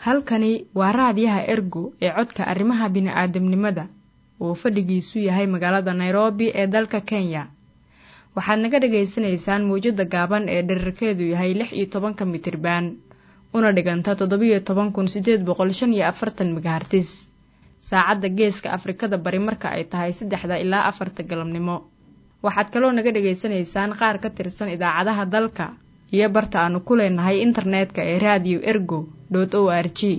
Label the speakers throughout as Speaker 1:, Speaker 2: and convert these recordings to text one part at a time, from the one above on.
Speaker 1: halkani waa raadiyaha ergo ee codka arrimaha bini'aadamnimada oo fadhigiisu yahay magaalada nairobi ee dalka kenya waxaad naga dhagaysanaysaan mawjadda gaaban ee dherarkeedu yahay lix iyo tobanka mitriban una dhiganta toddobiyo toban kun siddeed boqol shan iyo afartan megahartis saacadda geeska afrikada bari marka ay tahay saddexda ilaa afarta galabnimo waxaad kaloo naga dhagaysanaysaan qaar ka tirsan idaacadaha dalka iyo barta aanu ku leenahay internetka ee raadiyo ergo dot o r g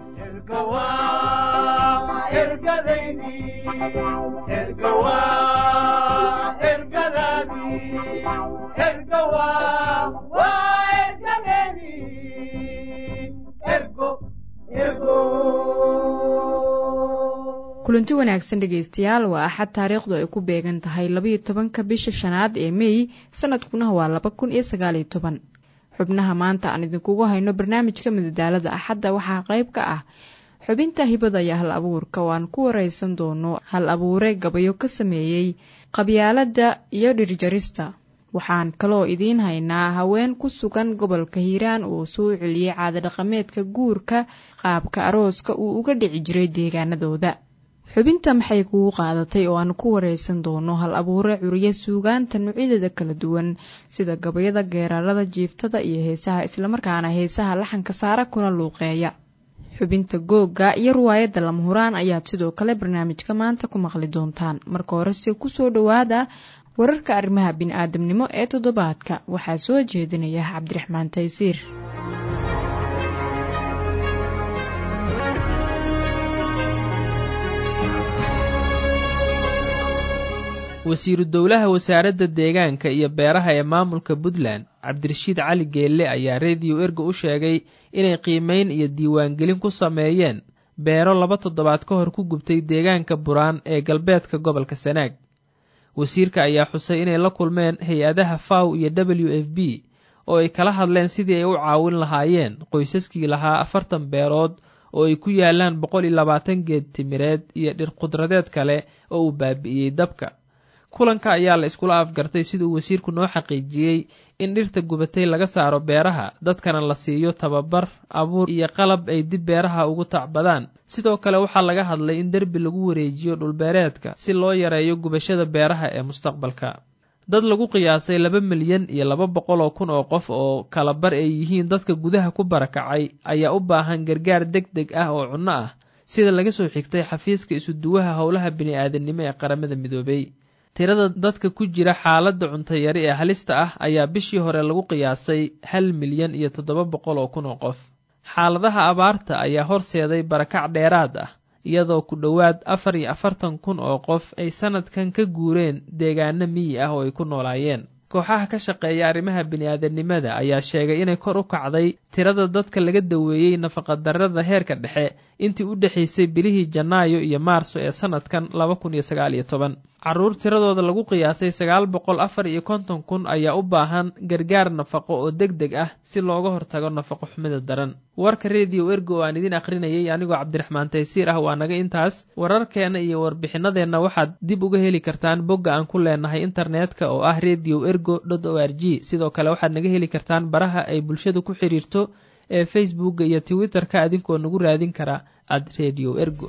Speaker 1: kulanti wanaagsan dhegaystayaal waa axad taariikhdu ay ku beegan tahay labayo tobanka bisha shanaad ee mey sanadkuna waa laba kun iyo sagaaliyo toban xubnaha maanta aan idinkugu hayno barnaamijka madadaalada axadda waxaa qayb ka ah xubinta hibada iyo hal abuurka oo aan ku wareysan doono hal abuure gabayo ka sameeyey qabyaaladda iyo dhirjarista waxaan kaloo idiin haynaa haween ku sugan gobolka hiiraan oo soo celiyey caadadhaqameedka guurka qaabka arooska uu uga dhici jiray deegaanadooda xubinta maxay kugu qaadatay oo aan ku wareysan doono hal abuure curiye suugaanta nuucyadeeda kala duwan sida gabayada geerarada jiiftada iyo heesaha islamarkaana heesaha laxanka saara kuna luuqeeya xubinta googa iyo riwaayadda lama huraan ayaad sidoo kale barnaamijka maanta ku maqli doontaan marka horese kusoo dhowaada wararka arrimaha bini-aadamnimo ee toddobaadka waxaa soo jeedinaya cabdiraxmaan taysiir
Speaker 2: wasiiru dowlaha wasaaradda deegaanka iyo beeraha ee maamulka puntland cabdirashiid cali geelle ayaa rediyo ergo u sheegay inay qiimeyn iyo diiwaangelin ku sameeyeen beero laba toddobaad ka hor ku gubtay deegaanka buraan ee galbeedka gobolka sanaag wasiirka ayaa xusay inay la kulmeen hay-adaha faw iyo w f b oo ay kala hadleen sidii ay u caawin lahaayeen qoysaskii lahaa afartan beerood oo ay ku yaalaan boqol iyo labaatan geed timireed iyo dhir khudradeed kale oo uu baabi'iyey dabka kulanka ayaa la iskula afgartay sida uu wasiirku noo xaqiijiyey in dhirta gubatay laga saaro beeraha dadkana la siiyo tababar abuur iyo qalab ay dib beeraha ugu tacbadaan sidoo kale waxaa laga hadlay in derbi lagu wareejiyo dhulbeereedka si loo yareeyo gubashada beeraha ee mustaqbalka dad lagu qiyaasay laba milyan iyo laba boqol oo kun oo qof oo kala bar ay yihiin dadka gudaha ku barakacay ayaa u baahan gargaar deg deg ah oo cunno ah sida laga soo xigtay xafiiska isuduwaha howlaha bini-aadamnimo ee qaramada midoobay tirada dadka ku jira xaaladda cuntayari ee halista ah ayaa bishii hore lagu qiyaasay hal milyan iyo toddoba boqol oo kun oo qof xaaladaha abaarta ayaa horseeday barakac dheeraad ah iyadoo ku dhowaad afar iyo afartan kun oo qof ay sanadkan ka guureen deegaano miyi ah oo ay ku noolaayeen kooxaha ka shaqeeya arrimaha bini-aadanimada ayaa sheegay inay kor u kacday tirada dadka laga daweeyey nafaqadarrada heerka dhexe intii u dhexaysay bilihii janaayo iyo maarso ee sanadkan laba kun iyo sagaal iyo toban carruur tiradooda lagu qiyaasay sagaal boqol afar iyo konton kun ayaa u baahan gargaar nafaqo oo deg deg ah si looga hortago nafaqo xumida daran warka rediyo ergo oo aan idin akhrinayay anigoo cabdiraxmaan taysiir ah waa naga intaas wararkeenna iyo warbixinadeenna waxaad dib uga heli kartaan bogga aan ku leenahay internetka oo ah radio ergo dot o r g sidoo kale waxaad naga heli kartaan baraha ay bulshadu ku xidhiirto ee facebookga iyo twitterka adinkoo nagu raadin kara ad radio ergo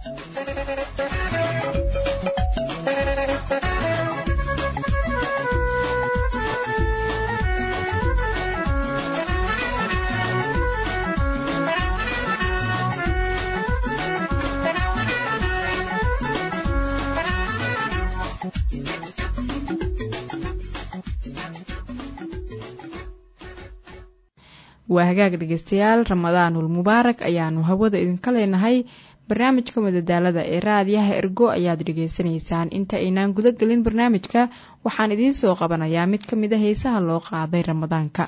Speaker 1: waa hagaag dhegeystayaal ramadaanul mubaarak ayaanu hawada idinka leenahay barnaamijka madadaalada ee raadiyaha ergo ayaad dhegeysanaysaan inta aynaan guda gelin barnaamijka waxaan idiin soo qabanayaa mid ka mid a heesaha loo qaaday ramadaanka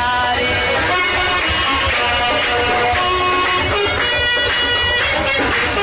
Speaker 3: محمد مختاري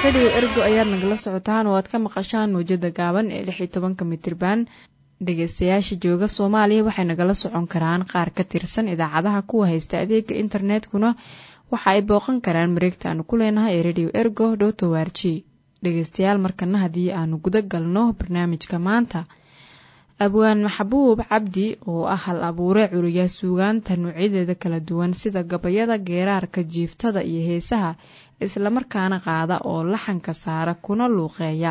Speaker 1: rediyo ergo ayaad nagala socotaan oo aad ka maqashaan mawjada gaaban ee lix iyo tobanka mitirban dhegeystayaasha jooga soomaaliya waxay nagala socon karaan qaar ka tirsan idaacadaha kuwa haysta adeega internetkuna waxa ay booqan karaan mareegta aanu ku leenahay ee rediyo ergo dhoto warji dhegeystayaal markana haddii aanu guda galno barnaamijka maanta abwaan maxbuub cabdi oo ah hal abuure curiya suugaanta noocyadeeda kala duwan sida gabayada geeraarka jiiftada iyo heesaha islamarkaana qaada oo laxanka saara kuna luuqeeya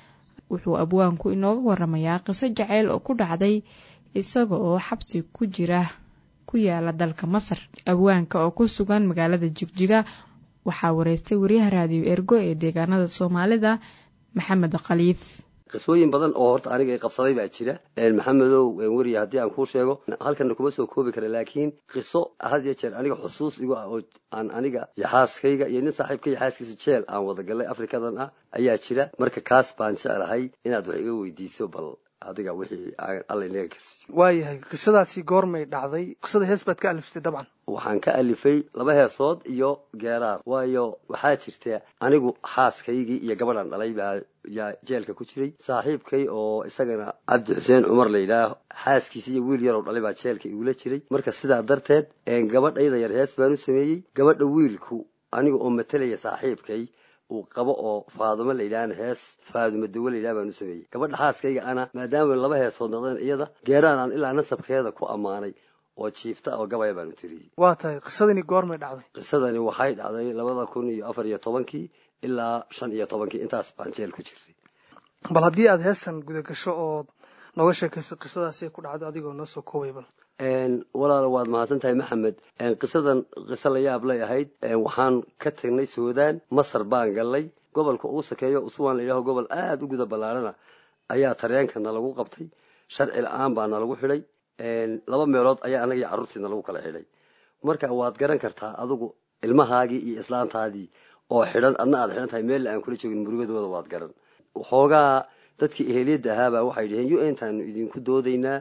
Speaker 1: wuxuu abwaanku inooga waramayaa qiso jaceyl oo ku dhacday isaga oo xabsi ku jira ku yaala dalka masar abwaanka oo ku sugan magaalada jigjiga waxaa wareystay wariyaha raadiyo ergo ee deegaanada soomaalida maxamed khaliif
Speaker 3: qisooyin badan oo horta aniga i qabsaday baa jira maxamedow weriya haddii aan kuu sheego halkana kuma soo koobi kara laakiin qiso had iyo jeer aniga xusuus igu ah oo aan aniga iyo xaaskayga iyo nin saaxiibka iyo xaaskiisu jeel aan wada gallay afrikadan ah ayaa jira marka kaas baan jeclahay inaad wax iga weydiiso bal adiga wixii alla inaga karsiiyo
Speaker 4: waayahay qisadaasi goormay dhacday qisada hees baad ka aliftay dabcan
Speaker 3: waxaan ka alifay laba heesood iyo geeraar waayo waxaa jirta anigu xaaskaygii iyo gabadhan dhalay baa yaa jeelka ku jiray saaxiibkay oo isagana cabdi xuseen cumar la yidhaah xaaskiisa iyo wiil yaroo dhalay baa jeelka igula jiray marka sidaa darteed gabadhayda yar hees baan u sameeyey gabadha wiilku aniga oo matalaya saaxiibkay uu qabo oo faadumo la yidhahana hees faadumo dawo la yidhaha baan u sameeyey gabadha xaaskayga ana maadaama laba heesood noqdeen iyada geeraan aan ilaa nasabkeeda ku ammaanay oo jiifta oo gabaya baan u tiriyey
Speaker 4: waa tahay qisadani goormay dhacday
Speaker 3: qisadani waxay dhacday labada kun iyo afar iyo tobankii ilaa shan iyo tobankii intaas baan jeel ku jirtay
Speaker 4: bal haddii aad heesan guda gasho ood nooga sheekayso qisadaasay ku dhacdo adigoo noo soo koobay bal
Speaker 3: walaalo waad mahadsan tahay maxamed qisadan qiso la yaab lay ahayd waxaan ka tagnay suudaan masar baan gallay gobolka ugu sakeeyo uswaan la yidhaho gobol aada u guda ballaarana ayaa tareenkana lagu qabtay sharci la-aan baa nalagu xidhay laba meelood ayaa annaga iyo carruurtiina lagu kala xidhay marka waad garan kartaa adigu ilmahaagii iyo islaantaadii oo xidhan adna aad xidhan tahay meella aan kula joogin murugadooda waad garan waxoogaa dadkii eheliyadda ahaabaa waxay dhaheen u ntaanu idinku doodaynaa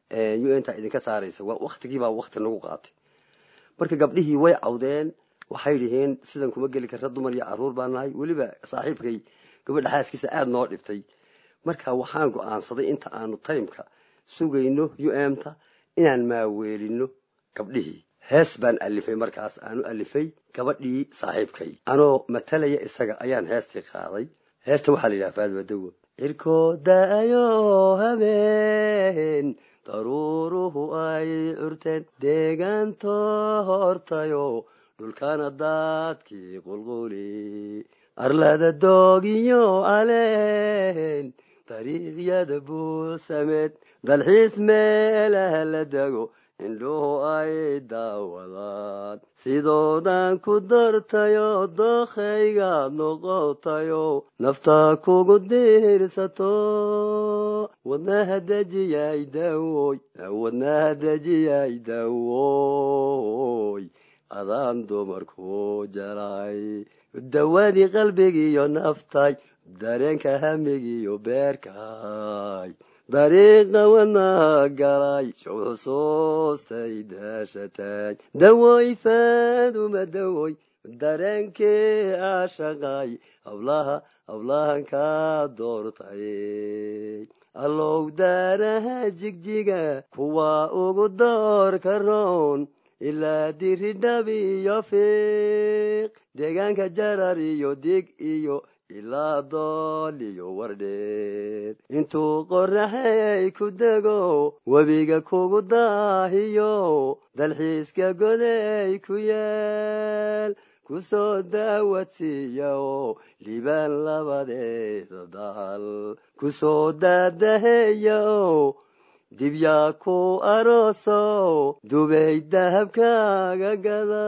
Speaker 3: u ntaa idinka saaraysa waktigiibaa wakti nagu qaatay marka gabdhihii way cawdeen waxay dhaheen sidan kuma geli karra dumar iyo carruur baa nahay weliba saaxiibkay gabadha xaaskiisa aada noo dhibtay marka waxaan go-aansaday inta aanu taymka sugayno u mta inaan maaweelino gabdhihii hees baan alifay markaas aanu alifay gabadhii saaxiibkay anoo matalaya isaga ayaan heestii qaaday heesta waxaa la yidhaha faadmadowo cirkoo daayo habeen daruuruhu ay curteen deegaanto hortayo dhulkana daadkii qulquli arlada doogiyo aleen dariiqyada buusameed dalxiis meelaha la dego indhuhu ay daawadaan sidoodan ku dartayo dookhaygaad noqotayo nafta kugu diirsato wadnaha dejiyay dawoy wadnaha dejiyay dawoy adaan dumarku jalay dawadii qalbigiiyo naftay dareenka hamigiiyo beerkay dariiqa wadnaha galay xusuustay daashatay dawoy faaduma dawoy dareenkii ashaqay hablaha hablahan ka doortay allow daaraha jigjiga kuwa ugu doorka roon ilaa diridhab iyo fiiq deegaanka jarar iyo dig iyo ilaa dool iyo wardheer intuu qoraxay ku dego webiga kugu daahiyo dalxiiska goday ku yaal kusoo daawadsiiya oo libaan labadeeda daal kusoo daadaheeya oo dibyaa ku arooso dubay dahabkaaga gada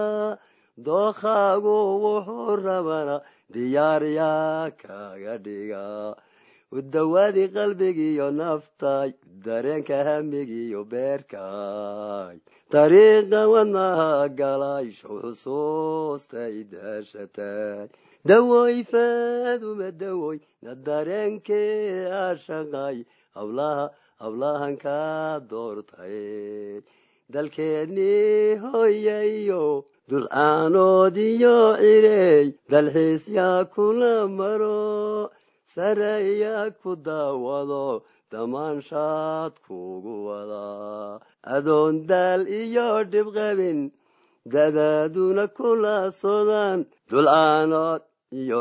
Speaker 3: dookhaagu wuxuu rabana diyaaryaa kaaga dhiga udawaadii qalbigiiyo naftay dareenka hamigiiyo beerkay dariiqa wadnaha galay xusuustay daashatay dawoy faaduma dawoy na dareenkee ashaqay hablaha hablahan ka doortay dalkeennii hooyayo dulcaanoodiyo cirey dalxiisyaa kula maro sareeyaa ku daawado damaanshaad kugu wadaa adoon daal iyo dhibqabin dadaaduna kula sodaan dulcaanood iyo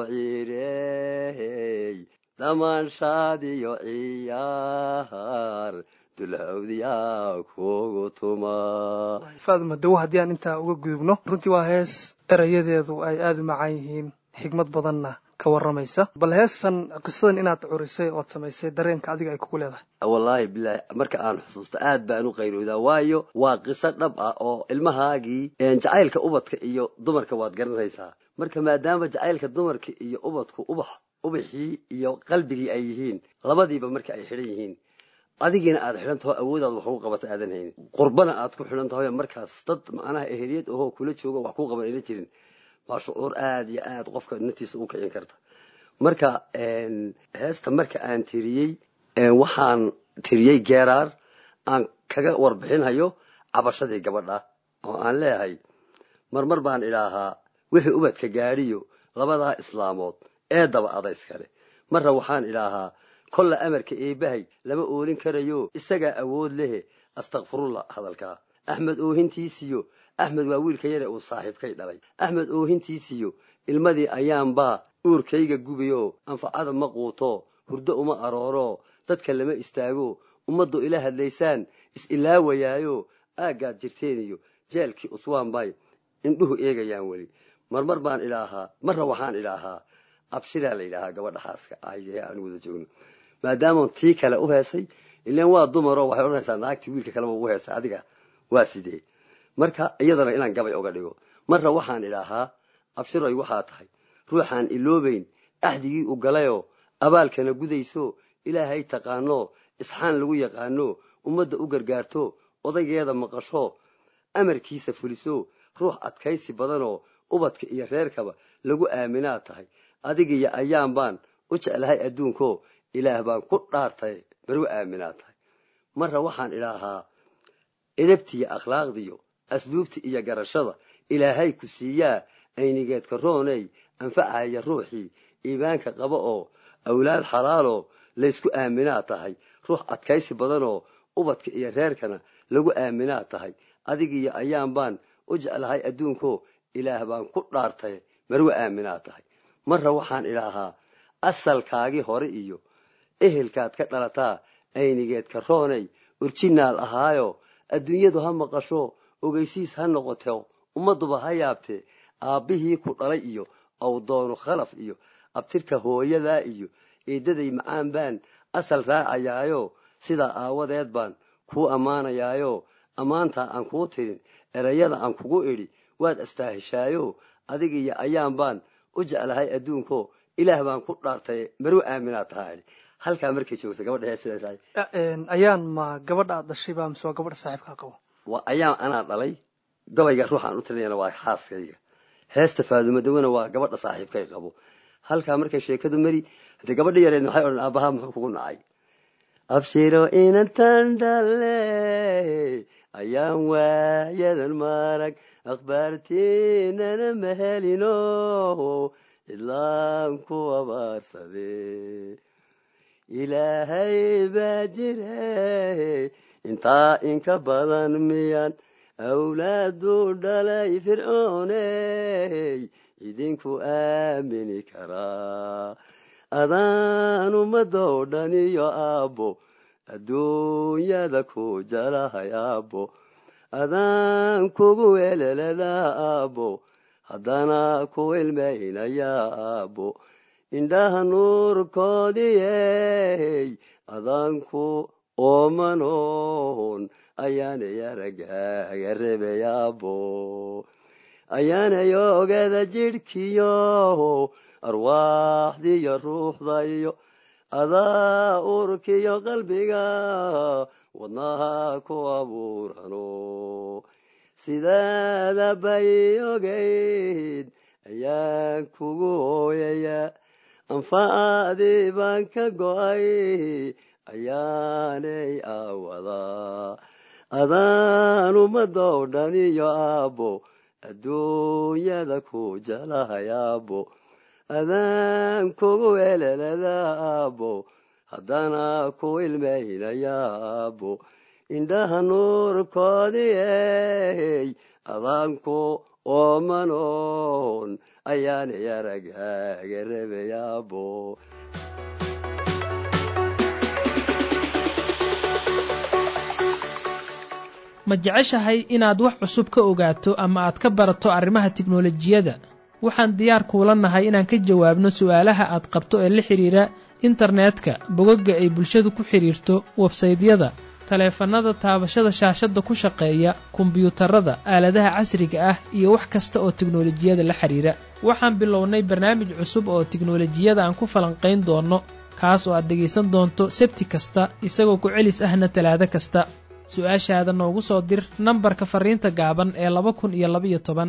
Speaker 3: cirey damaanshaad iyo ciyaar dulhawdiyaa kugu tuma
Speaker 4: faaduma dawo haddii aan intaa uga gudubno runtii waa hees erayadeedu ay aada u macaan yihiin xigmad badanna ka warramaysa bal heestan qisadan inaad curisay ood samaysay dareenka adiga ay kugu leedahay
Speaker 3: wallaahi bilaahi marka aan xusuusto aad baan u qayroodaa waayo waa qiso dhab ah oo ilmahaagii jacaylka ubadka iyo dumarka waad garanaysaa marka maadaama jacaylka dumarka iyo ubadku ubax ubaxii iyo qalbigii ay yihiin labadiiba marka ay xidhan yihiin adigiina aad xidhan taho awoodaad wax ugu qabata aadan haynin qurbana aad ku xidhan taho markaas dad macnaha eheliyad ahoo kula joogo wax kuu qaban ayna jirin waa shucuur aada iyo aad qofka naftiisa u kicin karta marka heesta marka aan tiriyey waxaan tiriyey geeraar aan kaga warbixinhayo cabashadii gabadha oo aan leeyahay marmar baan idhaahaa wixii ubadka gaadhiyo labadaa islaamood ee daba adayskale marra waxaan idhaahaa kolla amarka eebbahay lama oolin karayo isagaa awood lehe astakfirullah hadalkaa axmed oohintiisiyo axmed waa wiilka yare uu saaxiibkay dhalay axmed oohintiisiyo ilmadii ayaanbaa uurkayga gubayoo anfacada ma quuto hurdo uma arooro dadka lama istaago ummaddu ila hadlaysaan is-ilaawayaayo aaggaad jirteen iyo jeelkii uswaan bay indhuhu eegayaan weli marmar baan idhaahaa marra waxaan idhaahaa abshiraa la yidhaahaa gabadha xaaska ahye aan wada joogno maadaama tii kale u heesay ilan waa dumaro waxay odhanaysaa naagtii wiilka kaleba ugu heesay adiga waa sidee marka iyadana inaan gabay oga dhigo marra waxaan idhaahaa abshiroy waxaa tahay ruuxaan iloobayn axdigii u galayoo abaalkana gudayso ilaahay taqaano isxaan lagu yaqaano ummadda u gargaarto odaygeeda maqasho amarkiisa fuliso ruux adkaysi badanoo ubadka iyo reerkaba lagu aaminaa tahay adigiyo ayaan baan u jeclahay adduunko ilaah baan ku dhaartay margu aaminaa tahay marra waxaan idhaahaa edabtiyo akhlaaqdiyo asluubta iyo garashada ilaahay ku siiyaa aynigeedka rooney anfacaya ruuxii iimaanka qaba oo awlaad xalaaloo laysku aaminaa tahay ruux adkaysi badanoo ubadka iyo reerkana lagu aaminaa tahay adigiyo ayaan baan u jeclahay adduunko ilaah baan ku dhaartay margu aaminaa tahay marra waxaan idhaahaa asalkaagii hore iyo ehelkaad ka dhalataa aynigeedka rooney urjinaal ahaayo adduunyadu ha maqasho ogeysiis ha noqoto ummadduba ha yaabtee aabbihii ku dhalay iyo awdoonu khalaf iyo abtirka hooyadaa iyo eeddaday macaan baan asal raacayaayo sidaa aawadeed baan kuu ammaanayaayo ammaantaa aan kuu tirin erayada aan kugu idhi waad astaahishaayo adigiyo ayaan baan u jeclahay adduunko ilaah baan ku dhaartay maruu aaminaa tahaa idhi halkaa markay joogta gabadha heesidaas
Speaker 4: ayaan ma gabadha aad dhashay baa mise waa gabadha saaxiibkaa qabo
Speaker 3: waa ayaan anaa dhalay gabayga ruuxaan u tirinayana waa xaaskayga heesta faadumadawena waa gabadha saaxiibkay qabo halkaa markay sheekadu mari haddee gabadha yareed maxay odhan aabbahaa muxuu kugu nacay abshiro inantan dhale ayaan waayadan marag akhbaartiinana mahelino ilaan ku abaarsade ilaahay baa jire intaa inka badan miyaan awlaadu dhalay fircooney idinku aamini karaa adaan ummadoo dhan iyo aabbo adduunyada ku jalahay aabbo adaan kugu weleladaa aabbo haddana ku ilmaynayaa aabbo indhaha nuurkoodiyey adaanku oomanoon ayaanay aragaaga rebeyaabo ayaanay ogada jidhkiyo arwaaxdiyo ruuxdayo adaa urkiyo qalbiga wadnaha ku abuurano sidaada bay ogayd ayaan kugu hooyayaa anfacadii baan ka go'ay ayaanay aawadaa adaan ummadoo dhan iyo aabbo adduunyada ku jelahay aabbo adaan kugu elelada aabbo haddana ku ilmaynaya aabbo indhaha nuurkoodii ey adaanku oomanoon ayaanay aragaaga rebay aabbo
Speaker 2: ma jeceshahay inaad wax cusub ka ogaato ama aad ka barato arrimaha tiknolojiyadda waxaan diyaar kuula nahay inaan ka jawaabno su'aalaha aad qabto ee la xidhiira internetka bogagga ay bulshadu ku xidhiirto websaydyada taleefannada taabashada shaashadda ku shaqeeya kombiyuutarada aaladaha casriga ah iyo wax kasta oo tiknolojiyada la xidhiira waxaan bilownay barnaamij cusub oo tiknolojiyada aan ku falanqayn doonno kaas oo aad dhegaysan doonto sebti kasta isagoo ku celis ahna talaado kasta su-aashaada noogu soo dir nambarka farriinta gaaban ee laba kun iyo labaiyo toban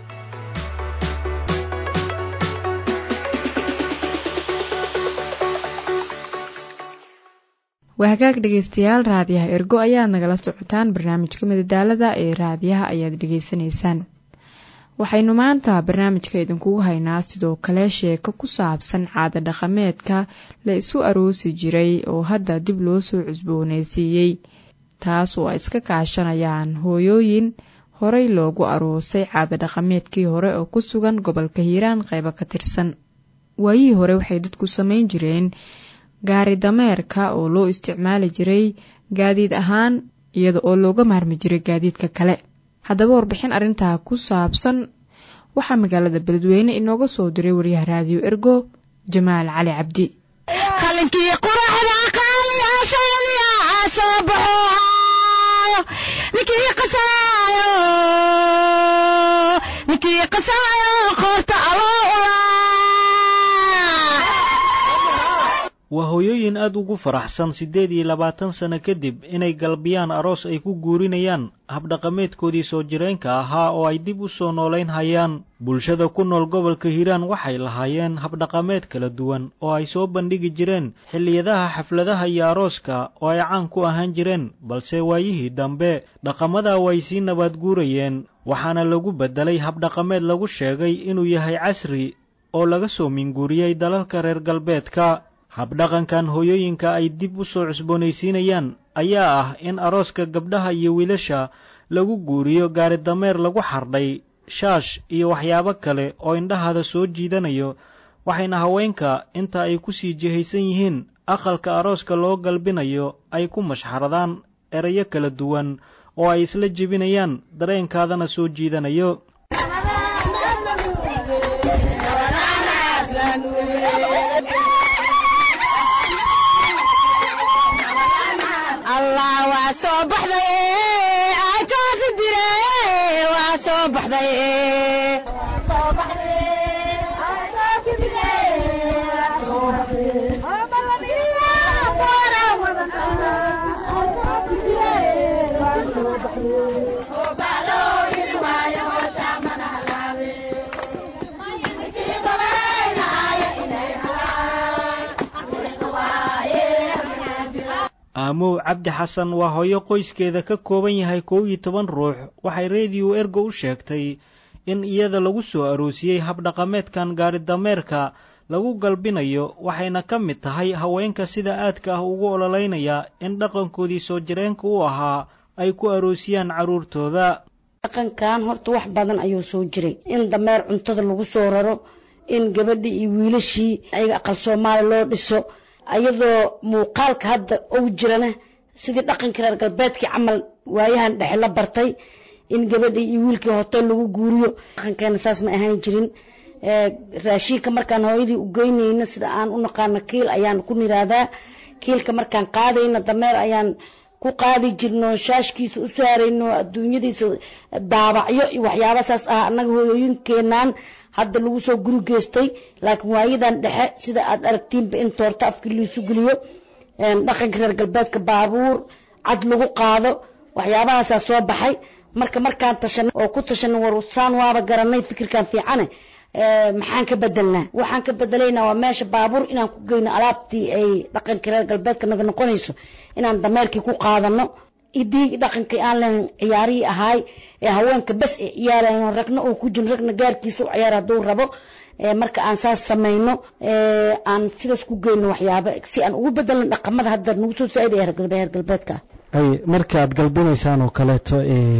Speaker 1: waa hagaag dhegaystayaal raadiyaha ergo ayaad nagala socotaan barnaamijka madadaalada ee raadiyaha ayaad dhegaysanaysaan waxaynu maanta barnaamijka idinkugu haynaa sidoo kale sheeko ku saabsan caada dhaqameedka la isu aroosi jiray oo hadda dib loo soo cusboonaysiiyey taas oo ay iska kaashanayaan hooyooyin horey loogu aroosay caada dhaqameedkii hore oo ku sugan gobolka hiiraan qaybo ka tirsan waayihii hore waxay dadku samayn jireen gaari dameerka oo loo isticmaali jiray gaadiid ahaan iyada oo looga maarmi jiray gaadiidka kale haddaba warbixin arrintaa ku saabsan waxaa magaalada beledweyne inooga soo diray waryaha raadiyo ergo jamaal cali cabdi
Speaker 5: waa hooyooyin aad ugu faraxsan siddeed iyo labaatan sano kadib inay galbiyaan aroos ay ku guurinayaan habdhaqameedkoodii soo jireenka ahaa oo ay dib u soo noolayn hayaan bulshada ku nool gobolka hiiraan waxay lahaayeen habdhaqameed kala duwan oo ay soo bandhigi jireen xilliyadaha xafladaha iyo arooska oo ay caan ku ahaan jireen balse waayihii dambe dhaqamada way sii nabaad guurayeen waxaana lagu beddelay habdhaqameed lagu sheegay inuu yahay casri oo laga soo minguuriyey dalalka reer galbeedka habdhaqankan hooyooyinka ay dib u soo cusboonaysiinayaan ayaa ah in arooska gabdhaha iyo wiilasha lagu guuriyo gaari dameer lagu xardhay shaash iyo waxyaabo kale oo indhahaada soo jiidanayo waxayna haweenka inta ay ku sii jihaysan yihiin aqalka arooska loo galbinayo ay ku mashxaradaan erayo kala duwan oo ay isla jebinayaan dareenkaadana soo jiidanayo aamow cabdi xasan waa hooyo qoyskeeda ka kooban yahay kow iyo toban ruux waxay rediyo ergo u sheegtay in iyada lagu soo aroosiyey habdhaqameedkan gaaridameerka lagu galbinayo waxayna ka mid tahay haweenka sida aadka ah ugu ololeynaya in dhaqankoodii soo jireenka u ahaa ay ku aroosiyaan carruurtooda
Speaker 6: dhaqankan horta wax badan ayuu soo jiray in dameer cuntada lagu soo raro in gabadhii iyo wiilashii ayaga aqal soomaali loo dhiso ayadoo muuqaalka hadda ou jirana sidii dhaqankii reer galbeedkii camal waayahan dhexe la bartay in gabadhii iyo wiilkii hotel lagu guuriyo dhaqankeena saas ma ahaan jirin raashiinka markaan hooyadii u geynayna sida aan u naqaano kiil ayaan ku niraadaa kiilka markaan qaadayna dameer ayaan ku qaadi jirno shaashkiisa u saarayno adduunyadiisa daabacyo iyo waxyaaba saas ah annaga hooyooyinkeenaan hadda lagu soo guri geystay laakiin waayadan dhexe sida aad aragtiinba in toorto afkii liisu geliyo dhaqanka reer galbeedka baabuur cad lagu qaado waxyaabahaasaa soo baxay marka markaan tashanay oo ku tashanay warsaan waaba garanay fikirkan fiicane maxaan ka bedelnaa waxaan ka bedelaynaa waa meesha baabuur inaan ku geyno alaabtii ay dhaqanka reer galbeedka naga noqonayso inaan dameerkii ku qaadano idii dhaqankii aan lahayn ciyaarihii ahaay ee haweenka bas ay ciyaarayan ragna uu ku jiro ragna gaarkiisa u ciyaar hadduu rabo marka aan saas samayno aan sidaas ku geyno waxyaaba si aan ugu bedelno dhaqamada hadda nagu soo saaida ee reer galbeedka
Speaker 5: ay marka aad galbinaysaan oo kaleeto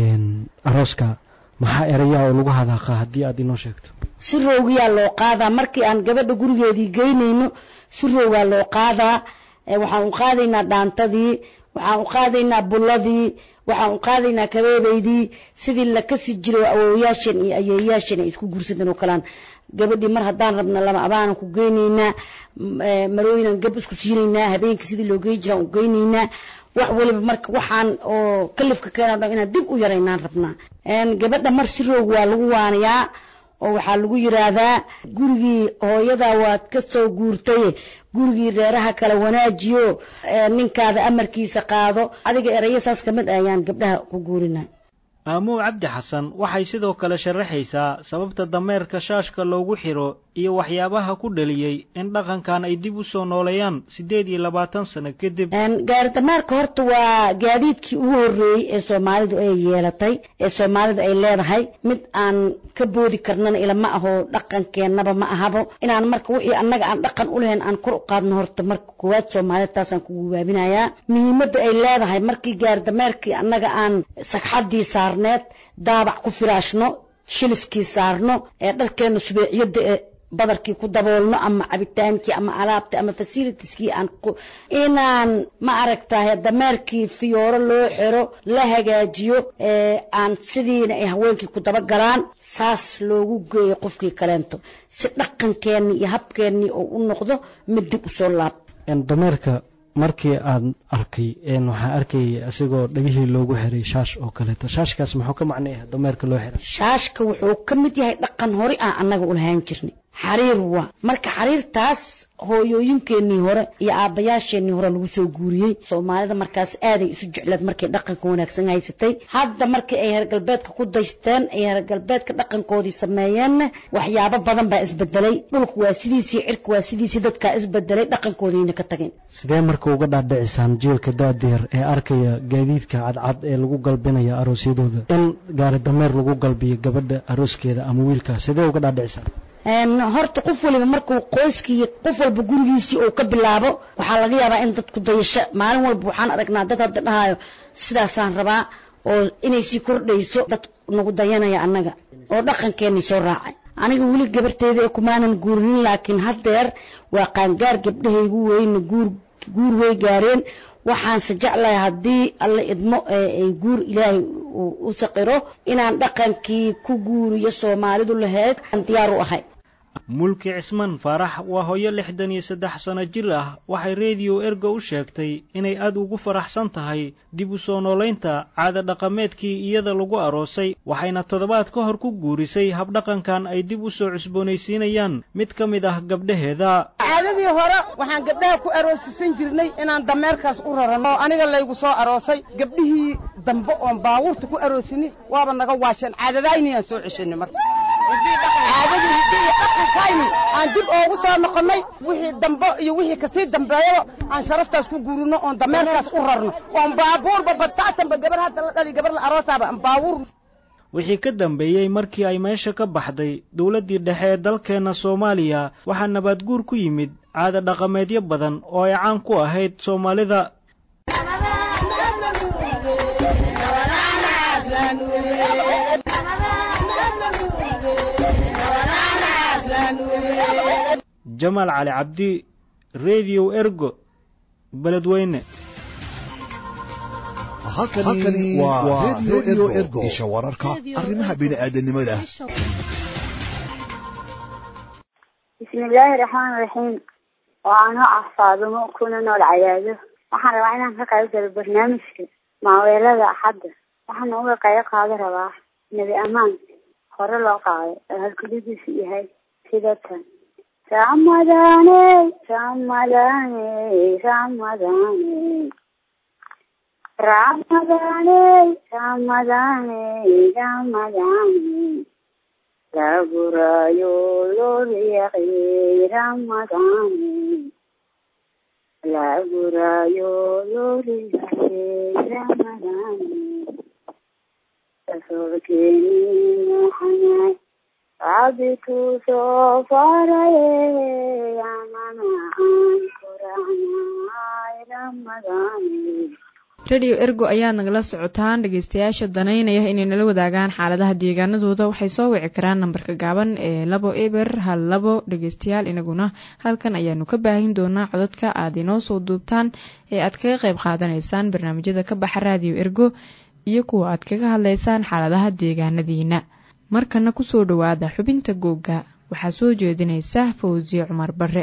Speaker 5: arooska maxaa erayaa oo lagu hadaaqa haddii aad inoo sheegto
Speaker 6: si roogiyaa loo qaadaa markii aan gabadha gurigeedii geynayno si roogaa loo qaadaa waxaan u qaadaynaa dhaantadii waxaan u qaadaynaa bulladii waxaan u qaadaynaa kabeebaydii sidii la kasi jiro awoowayaashan iyo ayeeyaashan ay isku guursadeen oo kalaan gabadhii mar haddaan rabna lama abaanan ku geynaynaa marooyinan gab isku siinaynaa habeenkii sidii loo gey jiraan u geynaynaa wax waliba marka waxaan oo kalifka keena dhan inaan dib u yaraynaan rabnaa gabadha mar si roog waa lagu waanayaa oo waxaa lagu yiraahdaa gurigii hooyadaa waad ka soo guurtay gurigii reeraha kala wanaajiyo ninkaada amarkiisa qaado adiga erayo saas kamid ayaan gabdhaha ku guurina
Speaker 5: aamuw cabdi xasan waxay sidoo kale sharaxaysaa sababta dameerka shaashka loogu xiro iyo waxyaabaha ku dhaliyey in dhaqankan ay dib u soo nooleeyaan siddeed iyo labaatan sano kadib
Speaker 6: gaari dameerka horta waa gaadiidkii ugu horreeyey ee soomaalidu ay yeelatay ee soomaalidu ay leedahay mid aan ka boodi karnana ilama aho dhaqankeennaba ma ahabo inaan marka wixii annaga aan dhaqan u lahayn aan kor u qaadno horta marka koowaad soomaalida taasaan ku gubaabinayaa muhiimadda ay leedahay markii gaari dameerkii annaga aan sagxaddii saarneed daabac ku firaashno shiliskii saarno ee dharkeenna subeeciyadda ee badarkii ku daboolno ama cabitaankii ama alaabta ama fasilitiskii aan inaan ma aragtahay dameerkii fiyooro loo xiro la hagaajiyo aan sidiina ay haweenkii ku dabagalaan saas loogu geeyo qofkii kaleento si dhaqankeennii iyo habkeennii oo u noqdo mid dib usoo laab
Speaker 5: dameerka markii aan arkay waxaan arkayay isagoo dhegihii loogu xiray shaash oo kaleeto shaashkaas muxuu ka macnaya dameerka loo xiray
Speaker 6: shaashka wuxuu ka mid yahay dhaqan hore aan annaga u lahaan jirnay xariir waa marka xariirtaas hooyooyinkeenii hore iyo aabbayaasheenii hore lagu soo guuriyey soomaalida markaas aaday isu jecleed markay dhaqanka wanaagsan haysatay hadda markii ay heer galbeedka ku daysteen ay heer galbeedka dhaqankoodii sameeyeenna waxyaabo badan baa isbedelay dhulku waa sidiisii cirka waa sidiisii dadkaa isbedelay dhaqankoodiina ka tageen
Speaker 5: sidee marka uga dhaadhicisaan jiilka daadeer ee arkaya gaadiidka cadcad ee lagu galbinaya aroosyadooda in gaari dameer lagu galbiyo gabadha arooskeeda ama wiilkaa sidee uga dhaadhicisaan
Speaker 6: horta qof waliba markuu qoyskii qof walba gurigiisii uu ka bilaabo waxaa laga yaabaa in dadku dayasho maalin walba waxaan aragnaa dad hadda dhahayo sidaasaan rabaa oo inay sii kordhayso dad nagu dayanaya annaga oo dhaqankeenii soo raacay aniga weli gabarteeda ee kumaanan guurinin laakiin haddeer waa qaangaar gabdhahaygu weyna guur guur way gaareen waxaanse jeclahay haddii alla idmo ay guur ilaahay u saqiro inaan dhaqankii ku guuriyo soomaalidu lahayd aan diyaar u ahay
Speaker 5: mulki cismaan faarax waa hooyo lixdan iyo saddex sano jir ah waxay rediyo ergo u sheegtay inay aad ugu faraxsan tahay dib u soo noolaynta caada dhaqameedkii iyada lagu aroosay waxayna toddobaad ka hor ku guurisay habdhaqankan ay dib u soo cusboonaysiinayaan mid ka mid ah gabdhaheeda
Speaker 7: caadadii hore waxaan gabdhaha ku aroosisan jirnay inaan dameerkaas u rarano oo aniga laygu soo aroosay gabdhihii dambe oon baabuurta ku aroosinin waaba naga waasheen caadadayniyaan soo ceshanay marka caadadii hiddihii dhaqankayni aan dib oogu soo noqonnay wixii dambe iyo wixii kasii dambeeyaba aan sharaftaas ku guurino oon dameerkaas u rarno oon baabuurba badsaatanba gabar hadda la dhali gabar la aroosaaba aan baabuur
Speaker 5: wixii ka dambeeyey markii ay meesha ka baxday dowladdii dhexe ee dalkeenna soomaaliya waxaa nabaadguur ku yimid caada dhaqameedyo badan oo ay caan ku ahayd soomaalida jamaal cali cabdi rediyo ergo beledweyne
Speaker 8: halkani waa redio ergo isha wararka arrimaha bini'aadanimada
Speaker 9: bismillaahi raxmaan raxiim waa anoo ah faadumo kuna nool cadaado waxaan rabaa inaan ka qayb galo barnaamijka maaweelada axadda waxaana uga qayb qaado rabaa nebi amaan hore loo qaaday oo halkulidiisu yahay sida tan ramadane ramadane ramadane ramadane ramadane ramadane lagurayo loriyaqi ramadane lagurayo loriyaqi ramadane rabbi tuu soo faraye anana aan koranay ramadaane
Speaker 1: radio ergo ayaad nagala socotaan dhegeystayaasha danaynaya inay nala wadaagaan xaaladaha deegaanadooda waxay soo wici karaan nambarka gaaban ee labo eber hal labo dhegeystayaal inaguna halkan ayaanu ka baahin doonaa codadka aad inoo soo duubtaan ee aad kaga qayb qaadanaysaan barnaamijyada ka baxa radio ergo iyo kuwa aad kaga hadlaysaan xaaladaha deegaanadiina markana kusoo dhowaada xubinta googga waxaa soo jeedinaysa fawsiye cumar bare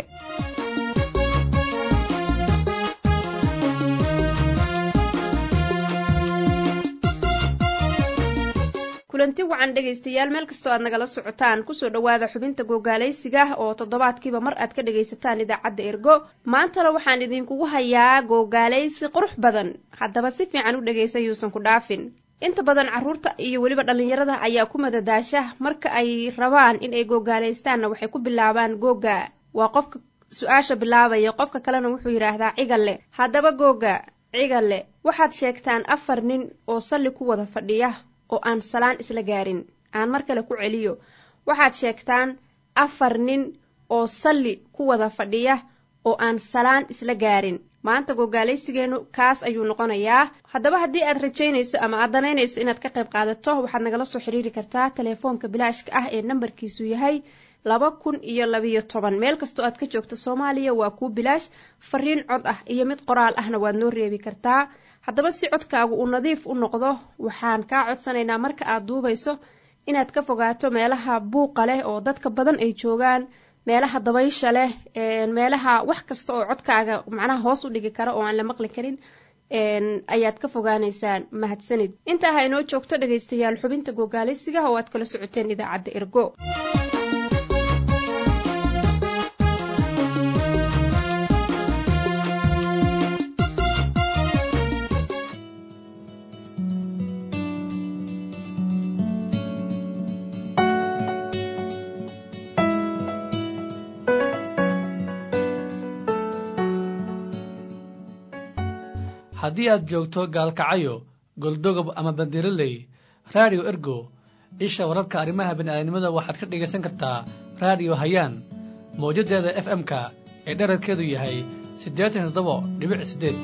Speaker 10: kulanti wacan dhegaystayaal meel kastoo aad nagala socotaan kusoo dhowaada xubinta googaalaysiga oo toddobaadkiiba mar aad ka dhagaysataan idaacadda ergo maantana waxaan idinkugu hayaa googaalaysi qurux badan haddaba si fiican u dhegaysa yuusan ku dhaafin inta badan carruurta iyo weliba dhallinyarada ayaa ku madadaasha marka ay rabaan in ay googaalaystaanna waxay ku bilaabaan googa waa qofka su-aasha bilaabaya qofka kalena wuxuu yidhaahdaa cigalle haddaba googa cigalle waxaad sheegtaan afar nin oo salli ku wada fadhiya oo aan salaan isla gaarin aan mar kale ku celiyo waxaad sheegtaan afar nin oo salli ku wada fadhiya oo aan salaan isla gaarin maanta gogaalaysigeennu kaas ayuu noqonayaa haddaba haddii aad rajaynayso ama aad danaynayso inaad ka qayb qaadato waxaad nagala soo xiriiri kartaa telefoonka bilaashka ah ee nambarkiisu yahay laba kun iyo labiyo toban meel kastoo aad ka joogto soomaaliya waa kuu bilaash fariin cod ah iyo mid qoraal ahna waad noo reebi kartaa haddaba si codkaagu uu nadiif u noqdo waxaan kaa codsanaynaa marka aad duubayso inaad ka fogaato meelaha buuqa leh oo dadka badan ay joogaan meelaha dabaysha leh meelaha wax kasta oo codkaaga macnaha hoos u dhigi kara oo aan la maqli karin ayaad ka fogaanaysaan mahadsanid intaa ha inoo joogto dhegaystayaal xubinta gogaalisiga oo aad kala socoteen idaacadda ergo
Speaker 11: haddii aad joogto gaalkacayo goldogob ama bandiraley raadiyo ergo isha wararka arrimaha bini'aadanimada waxaad ka dhegaysan kartaa raadiyo hayaan mawjaddeeda f m-ka ee dherarkeedu yahay siddeetan iyo toddoba dhibic siddeed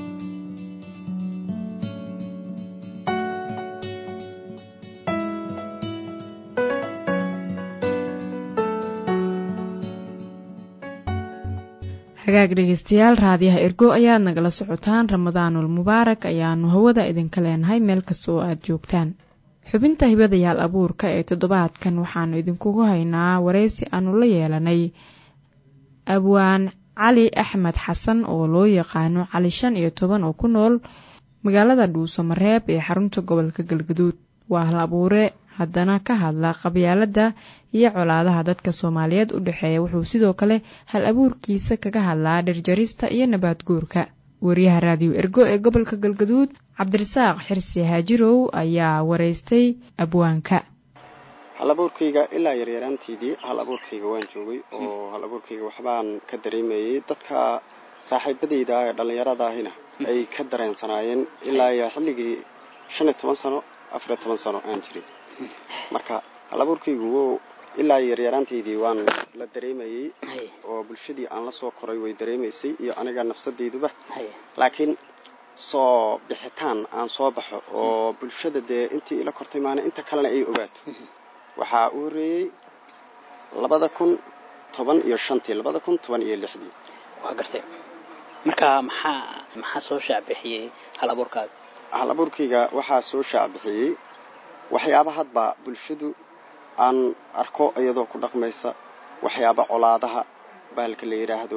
Speaker 1: hagaag dhegeystayaal raadiyaha ergo ayaad nagala socotaan ramadaanul mubaarak ayaanu hawada idinka leenahay meel kasta oo aad joogtaan xubinta hibadayaal abuurka ee toddobaadkan waxaanu idinkugu haynaa wareysi aanu la yeelanay abwaan cali axmed xasan oo loo yaqaano cali shan iyo toban oo ku nool magaalada dhuuso mareeb ee xarunta gobolka galgaduud waa hal abuure haddana ka hadla qabyaaladda iyo colaadaha dadka soomaaliyeed u dhexeeya wuxuu sidoo kale hal abuurkiisa kaga hadlaa dhirjarista iyo nabaad guurka wariyaha raadiyo ergo ee gobolka galgaduud cabdirasaaq xirsi haajirow ayaa wareystay abwaanka
Speaker 12: hal abuurkayga ilaa yaryaraanteedii hal abuurkayga waan joogay oo hal abuurkayga waxbaan ka dareemayay dadka saaxiibadayda ee dhallinyarada ahina ay ka dareensanaayeen ilaa iyo xilligii shan iyo toban sano afariyo toban sano aan jirin marka hal abuurkaygu wo ilaa yaryaraanteydii waan la dareemayey oo bulshadii aan la soo koray way dareemaysay iyo aniga nafsadayduba laakiin soo bixitaan aan soo baxo oo bulshada dee intii ila kortay maana inta kalena ay ogaato waxaa u horeeyey labada kun toban iyo shantii labada kun toban iyo lixdii
Speaker 13: waa gartay marka maxaa maxaa soo shaacbixiyey hal abuurkaaga
Speaker 12: hal abuurkayga waxaa soo shaacbixiyey waxyaaba hadba bulshadu aan arko iyadoo ku dhaqmaysa waxyaaba colaadaha bahalka la yidhaahdo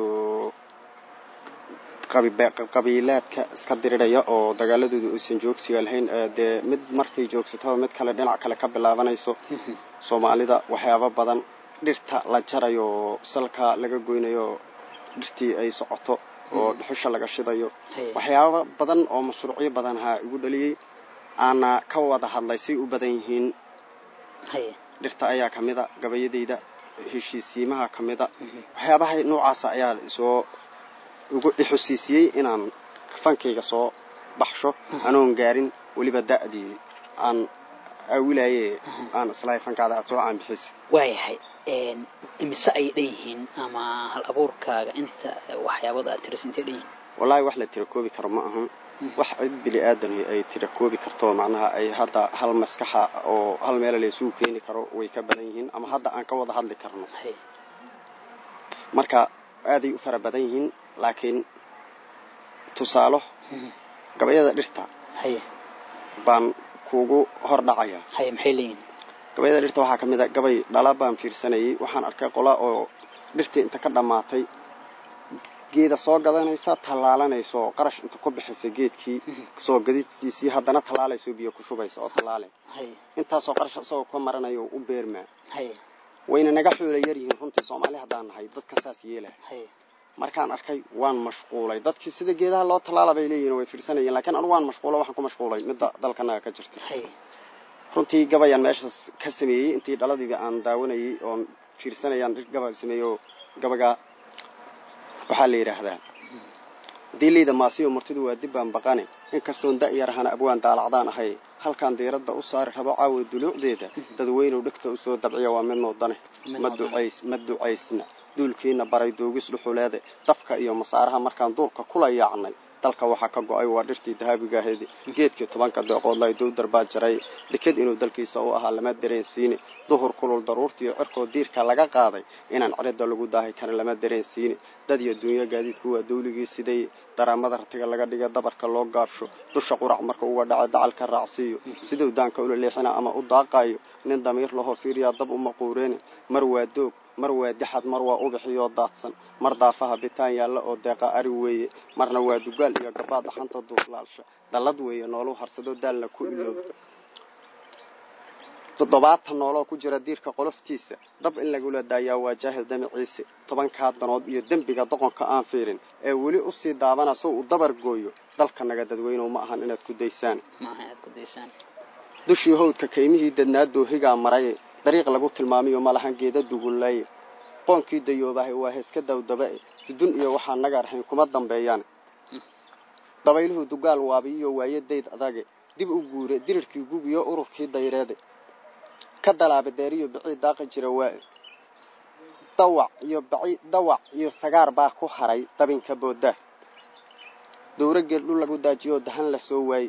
Speaker 12: qabiilaadka iska diriraya oo dagaaladooda aysan joogsiga lahayn dee mid markay joogsataba mid kale dhinac kale ka bilaabanayso soomaalida waxyaaba badan dhirta la jarayo salka laga goynayo dhirtii ay socoto oo dhuxusha laga shidayo waxyaaba badan oo mashruucyo badan ha igu dhaliyey aana ka wada hadlay say u badan yihiin dhirta ayaa ka mida gabayadayda heshiisiimaha ka mida waxyaabaha noocaasa ayaa soo ugu ixusiisiyey inaan fankayga soo baxsho anoon gaarin weliba da'dii aan aawilaye aan islahay fankaada aad soo caanbixisa
Speaker 13: waayahay imise ay dhan yihiin ama hal abuurkaaga inta waxyaabada aad tiriso intay dhan yihiin
Speaker 12: wallaahi wax la tirakoobi karo ma ahan wax cid bini aadami ay tirakoobi karto macnaha ay hadda hal maskaxa oo hal meela la isugu keeni karo way ka badan yihiin ama hadda aan ka wada hadli karno marka aaday u fara badan yihiin laakiin tusaalo gabayada dhirta baan kuugu hor dhacaya
Speaker 13: maxay leeyihin
Speaker 12: gabayada dhirta waxaa ka mid a gabay dhala baan fiirsanayay waxaan arkay qola oo dhirtii inta ka dhammaatay geeda soo gadanaysa tallaalanaysa oo qarash inta ku bixaysa geedkii soo gadistiisii haddana tallaalayso biyo ku shubaysa oo tallaale intaasoo qarash isagoo ka maranayo u beermaa wayna naga xoola yaryihiin runtii soomaali haddaan nahay dadka saas yeela markaan arkay waan mashquulay dadkii sida geedaha loo tallaala bay leeyihin way fiirsanayeen lakiin anigu waan mashquulo waxaan ku mashquulay midda dalkanaga ka jirta runtii gabayaan meeshaas ka sameeyey intii dhaladiiba aan daawanayay oon fiirsanayaan gaba sameeyo gabaga waxaa la yidhaahdaa diileyda maasiyo murtidu waa dibbaan baqane inkastoon da'yarahana abwaan daalacdaan ahay halkaan diiradda u saari rabo caawa duluucdeeda dadweynow dhegta usoo dabciya waa mid noodane ma ducays ma ducaysna duulkiina baray doogis dhuxuleede dabka iyo masaaraha markaan duurka kula yaacnay dalka waxaa ka go-ay waa dhirtii dahaabigaaheedi geedkii tobanka deeqoodlay dowdar baa jaray deked inuu dalkiisa u ahaa lama dareensiine duhur kulul daruurtiiyo cirkoo diirka laga qaaday inaan cirida lagu daahi karin lama dareensiine dad iyo dunya gaadiidku waa dawligii siday daraamada ratiga laga dhiga dabarka loo gaabsho dusha qurac marka uga dhaca dacalka raacsiiyo siduu daanka ula leexina ama u daaqaayo nin damiir lahoo fiiriyaa dab uma quureene mar waa doog mar waa dixad mar waa ubixiyoo daadsan mar daafaha bitaan yaalla oo deeqa ari weeye marna waa dugaal iyo gabaad dhaxanta duuflaalsha dallad weeye nooluu harsado daalna ku iloob toddobaatan nooloo ku jira diirka qoloftiisa dab in lagula daayaa waa jaahil damaciise tobankaa danood iyo dembiga doqonka aan fiirin ee weli usii daabana sow uu dabar gooyo dalkanaga dadweynow ma ahan inaad ku daysaan dushii howdka kaymihii dadnaa doohigaa maray dariiq lagu tilmaamiyo malahan geeda dugullaye qoonkii dayoobahay waa heeska dawdabae dudun iyo waxaa naga rahayn kuma dambeeyaan dabayluhu dugaal waabiyiyo waaye dayd adage dib u guure dirirkii gugiyo ururkii dayreede ka dalaaba deeriyo bicii daaqi jira waae dawac iyo baci dawac iyo sagaar baa ku haray dabinka booda dowro geel dhul lagu daajiyoo dahan la soo waaye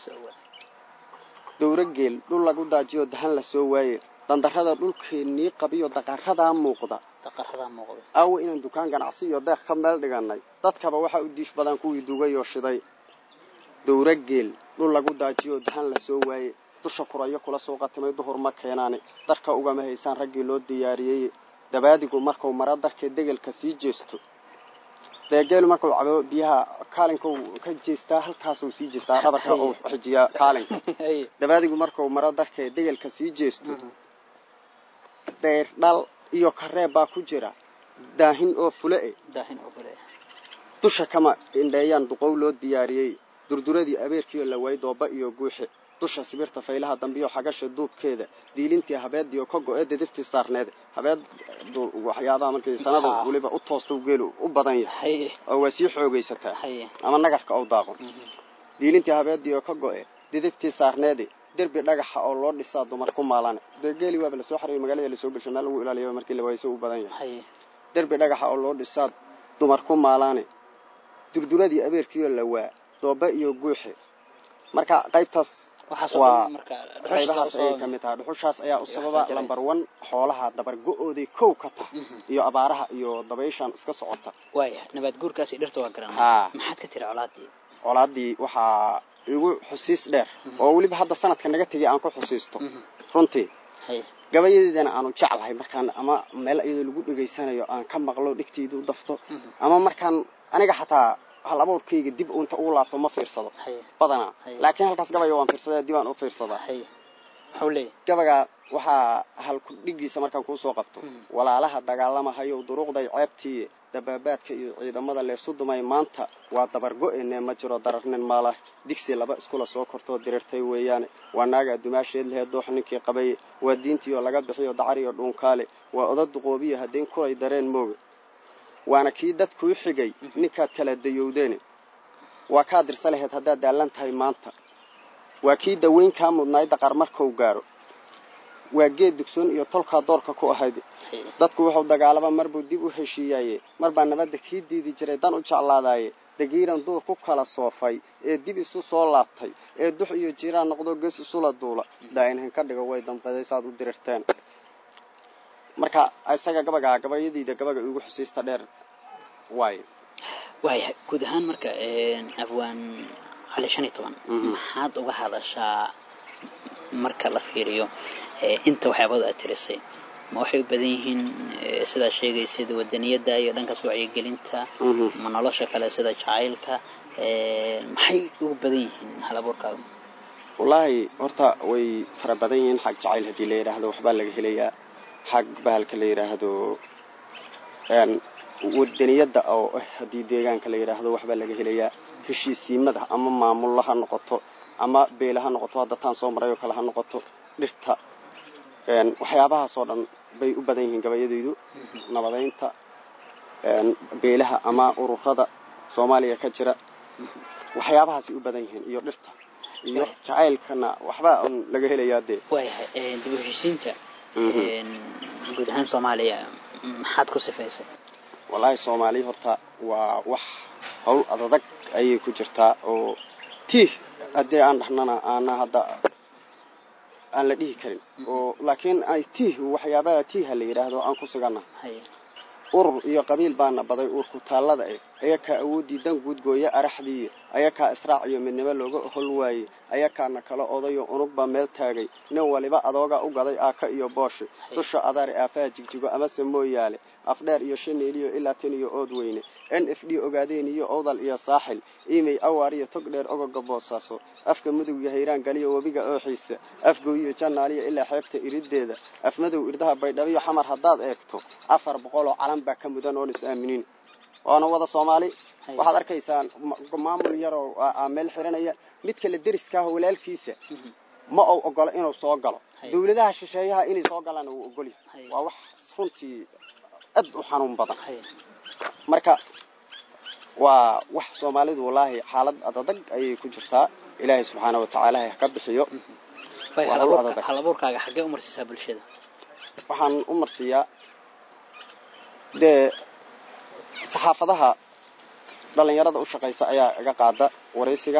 Speaker 12: dowro geel dhul lagu daajiyoo dahan la soo waaye dandarrada dhulkeennii qabiyo daqaradaa muuqda aawo inaan dukaan ganacsi iyo deeq ka meel dhiganay dadkaba waxaa u diif badan kuwii dugayoo shiday dowro geel dhul lagu daajiyoo dahan la soo waaye dusha kurayo kula soo qatimay duhur ma keenaane darka ugama haysaan raggii loo diyaariyey dabaadigu markuu mara darkee degelka sii jeesto deegeelu markuu cabo biyaha kaalinka ka jeestaa halkaasuu sii jeestaa dhabarka uu xijiyaa kaalinka dabaadigu markuu maro darkee degelka sii jeesto deyr dhal iyo kareeb baa ku jira daahin oo fule e dusha kama indheeyaan duqow loo diyaariyey durduradii abeerkiioo la waay dooba iyo guuxe dusha sibirta faylaha dambiyo xagasha duubkeeda diilintii habeediyo ka go-ee dadiftii saarneed habeed waxyaabaha markii sanada weliba u toosta geelu u badan yahay oo waa sii xoogaysataa ama nagarka ou daaqo diilintii habeediyo ka go-e didiftii saarneedi derbi dhagaxa oo loo dhisaa dumar ku maalane dee geeli waaba lasoo xariyo magaalada lasoo gelsho meel lagu ilaaliya markii lawayso u badan yahay derbi dhagaxa oo loo dhisaa dumar ku maalaane durduradii abeerkiioo la waa dooba iyo guuxe marka qaybtaas waa qaybahaas ayay ka mid tahay dhuxushaas ayaa u sababa lamber one xoolaha dabargo-ooday kow ka tah iyo abaaraha iyo dabayshan iska socota
Speaker 13: waaya nabaad guurkaasi dhirta waa garan
Speaker 12: haa
Speaker 13: maxaad ka tiri colaadii
Speaker 12: colaadii waxaa igu xusiis dheer oo weliba hadda sanadka naga tegay aan ku xusiisto runtii gabayadeedana aanu jeclahay markaan ama meel iyadoo lagu dhegaysanayo aan ka maqlo dhigtayda u dafto ama markaan aniga xataa hal abuurkayga dib unta ugu laabto ma fiirsado badanaa laakiin halkaas gabaya waan fiirsada dib aan u fiirsadaa gabaga waxaa halku dhigiisa markaan kuusoo qabto walaalaha dagaalamahayow duruuqday ceebtii dabaabaadka iyo ciidamada leesu dumay maanta waa dabargo-ene ma jiro dararnin maalah digsi laba iskula soo kortoo dirirtay weeyaane waa naagaa dumaasheed lehe doox ninkii qabaye waa diintiioo laga bixiyo dacariyo dhuunkaale waa oda duqoobiya haddayn kulay dareen mooge waana kii dadkuu xigay ninkaad kala dayowdeene waa kaa dirsa laheyd haddaad daallan tahay maanta waa kii daweyn kaa mudnaay daqar markuu gaaro waa geed dugsoon iyo tolkaa doorka ku ahayd dadku wuxuu dagaalaba marbuu dib u heshiiyaye marbaa nabadda kii diidi jiray dan u jeclaadaaye dagiiran duur ku kala soofay ee dib isu soo laabtay ee dux iyo jiiraan noqdo ges isula duula daainhan ka dhigo way damqaday saad u dirirteen marka isaga gabagaa gabayadiida gabaga igu xusiista dheer waayo
Speaker 13: waaya guud ahaan marka afwaan cali shan iyo toban maxaad uga hadashaa marka la fiiriyo inta waxyaabada aad tirisay ma waxay u badan yihiin sidaa sheegaysid wadaniyadda iyo dhankaas wacyigelinta ma nolosha kale sida jacaylka maxay ugu badan yihiin halabuurkaaga
Speaker 12: wallaahi horta way fara badan yihiin xag jacayl haddii la yidhaahdo waxbaa laga helayaa xag bahalka la yidhaahdo wadaniyadda oo ah haddii deegaanka la yidhaahdo waxbaa laga helayaa heshiisiimada ama maamulla ha noqoto ama beela ha noqoto hadda taan soo maray oo kale ha noqoto dhirta waxyaabahaasoo dhan bay u badan yihiin gabayadaydu nabadaynta beelaha ama ururada soomaaliya ka jira waxyaabahaasay u badan yihiin iyo dhirta iyo jacaylkana waxbaa un laga helayaa dee
Speaker 13: waayahay dib u heshiisiinta guud ahaan soomaaliya maxaad ku sifaysay
Speaker 12: wallaahi soomaaliya horta waa wax hawl adadag ayay ku jirtaa oo tiih haddii aan dhahnana aana hadda aan la dhihi karin oo laakiin ay tiih waxyaabaha tiiha la yidhaahdo aan ku sugana urur iyo qabiil baana baday uurku taallada eh ayakaa awooddii dan guudgooya araxdii ayakaa israac iyo midnimo looga hol waayey ayakaana kala odayo unugba meel taagay nin waliba adooga u gaday aaka iyo booshi dusha adaari aafaha jigjigo amase mooyaale afdheer iyo shaneeliyo ilaa tin iyo ood weyne n f d ogaadeen iyo owdal iyo saaxil imey awaar iyo tog dheer ogoga boosaaso afka mudug iyo hayraan galiyo webiga ooxiisa afgooyiyo jannaaliyo ilaa xeebta iriddeeda afmadow irdaha baydhabiyo xamar haddaad eegto afar boqoloo calan baa ka mudan oon is aaminiin waana wada soomaali waxaad arkaysaa maamul yaroo meel xiranaya mid kale deriskaah walaalkiisa ma ou ogolo inuu soo galo dawladaha shisheeyaha inay soo galaan uu ogolya waa wax runtii aad u xanuun badan marka waa wax soomaalidu wallaahi xaalad adadag ayay ku jirtaa ilaahay subxaana watacaala ha ka bixiyo
Speaker 13: halabuurkaaga xaggee u marsiisaa bulshada
Speaker 12: waxaan u marsiiyaa dee saxaafadaha dhalinyarada u shaqaysa ayaa iga qaada waraysiga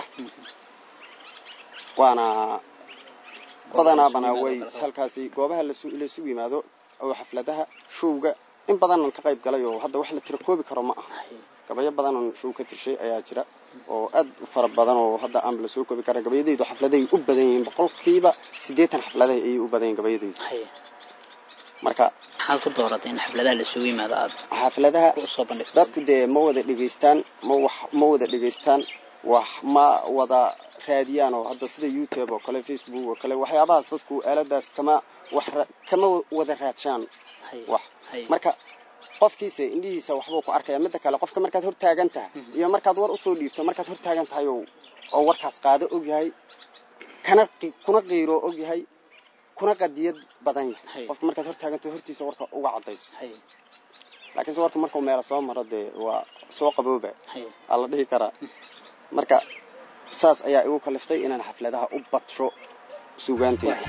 Speaker 12: waana badanaabana way halkaasi goobaha laysugu yimaado oo xafladaha showga in badanan ka qayb galay oo hadda wax la tira koobi karo ma aha gabayo badanan show ka tirshay ayaa jira oo aad u fara badan oo hadda aanba la soo koobi kara gabayadaydu xafladahay u badan yihiin boqolkiiba siddeetan xafladahay ayay u badan yihin gabayadaydu marka
Speaker 13: maxaad ku dooratay in xafladaha laisugu yimaado aad
Speaker 12: xafladaha
Speaker 13: usoo bandhigto
Speaker 12: dadku dee ma wada dhegaystaan ma wax ma wada dhegaystaan wax ma wada raadiyaan oo hadda sida youtube oo kale facebook oo kale waxyaabahaas dadku aaladaas kama wax kama wada raadshaan wax marka qofkiisa indhihiisa waxbuu ku arkaya midda kale qofka markaad hor taagan tahay iyo markaad war usoo dhiibto markaad hor taagan tahay oo warkaas qaado ogyahay kana kuna qiiro ogyahay kuna qadiyad badan yahay qofka markaad hor taagantahay hortiisa warka uga cadayso laakiinse warka markuu meela soo maro dee waa soo qabooba aa la dhihi karaa marka saas ayaa igu kaliftay inaan xafladaha u badsho sugaanteeda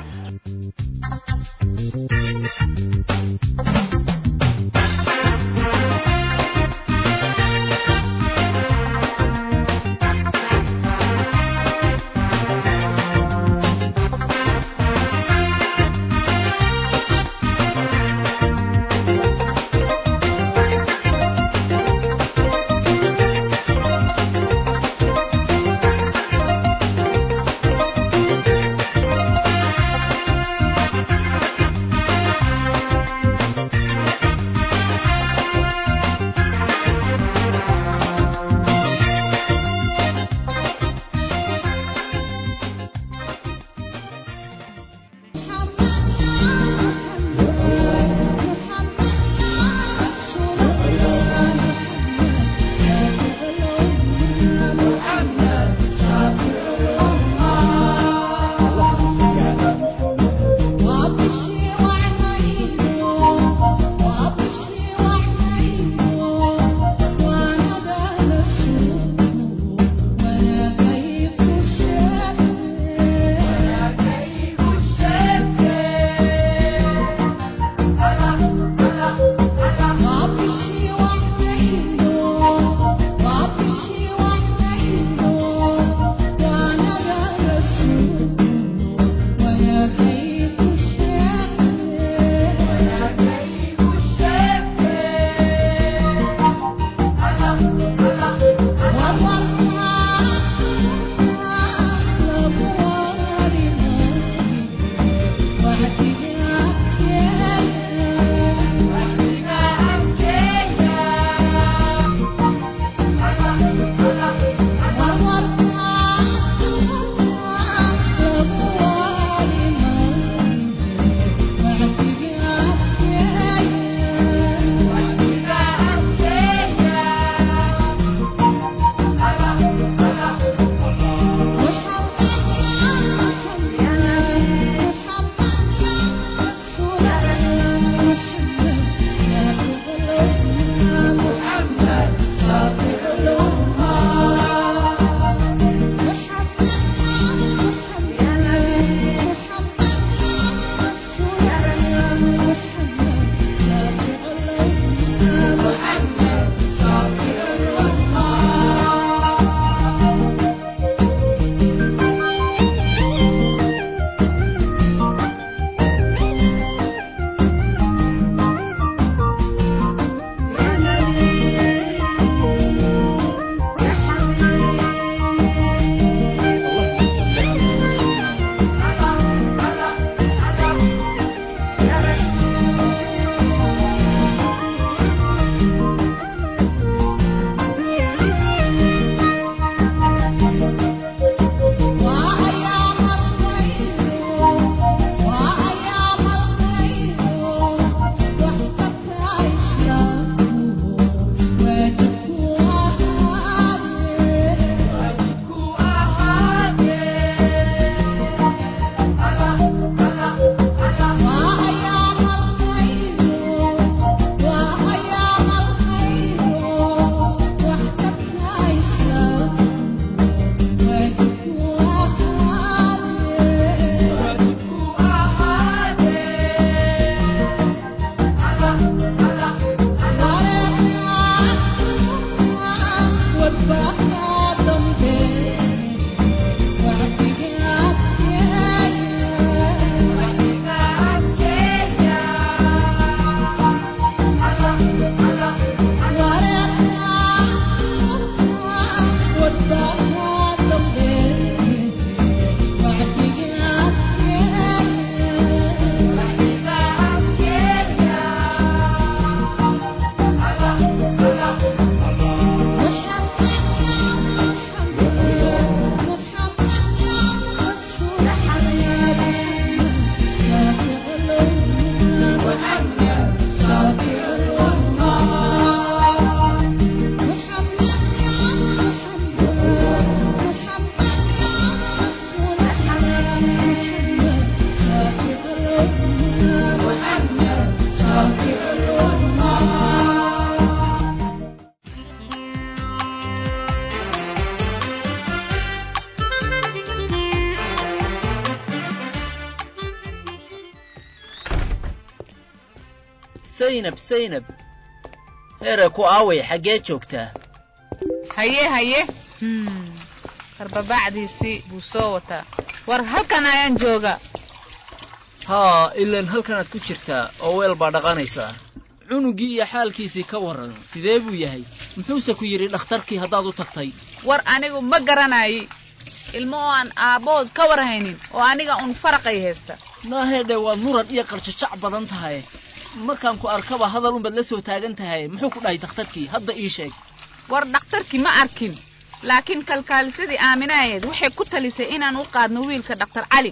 Speaker 14: saynab saynab heere ku aaway xaggee joogtaa
Speaker 15: haye haye karbabacdiisii buu soo wataa war halkan ayaan jooga
Speaker 14: haa ilaan halkanaad ku jirtaa oo weel baa dhaqanaysaa cunugii iyo xaalkiisii ka warran sidee buu yahay muxuuse ku yidhi dhakhtarkii haddaad u tagtay
Speaker 15: war anigu ma garanayi ilmo oo aan aabbood ka war haynin oo aniga un faraqay haysta
Speaker 14: naahedhe waad muran iyo qaljajac badan tahay markaan ku arkaba hadal unbaad la soo taagan tahay muxuu ku dhahay dhakhtarkii hadda ii sheeg
Speaker 15: war dhakhtarkii ma arkin laakiin kalkaalisadii aaminahayd waxay ku talisay inaan u qaadno wiilka dhakhtar cali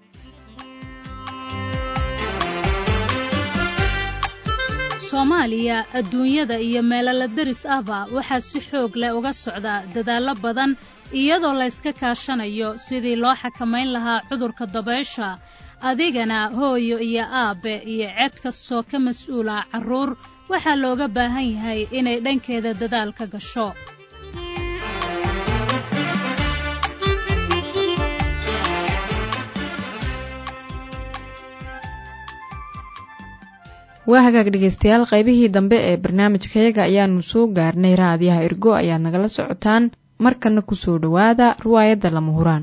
Speaker 16: soomaaliya adduunyada iyo meelala deris ahba waxaa si xoog leh uga socda dadaallo badan iyadoo layska kaashanayo sidii loo xakamayn lahaa cudurka dabaysha adigana hooyo iyo aabbe iyo ced kastoo ka mas-uula carruur waxaa looga baahan yahay inay dhankeeda dadaal ka gasho
Speaker 1: waa hagaag dhegaystayaal qaybihii dambe ee barnaamijkayaga ayaanu soo gaarnay raadiyaha ergo ayaad nagala socotaan markana kusoo dhowaada riwaayadda lama huraan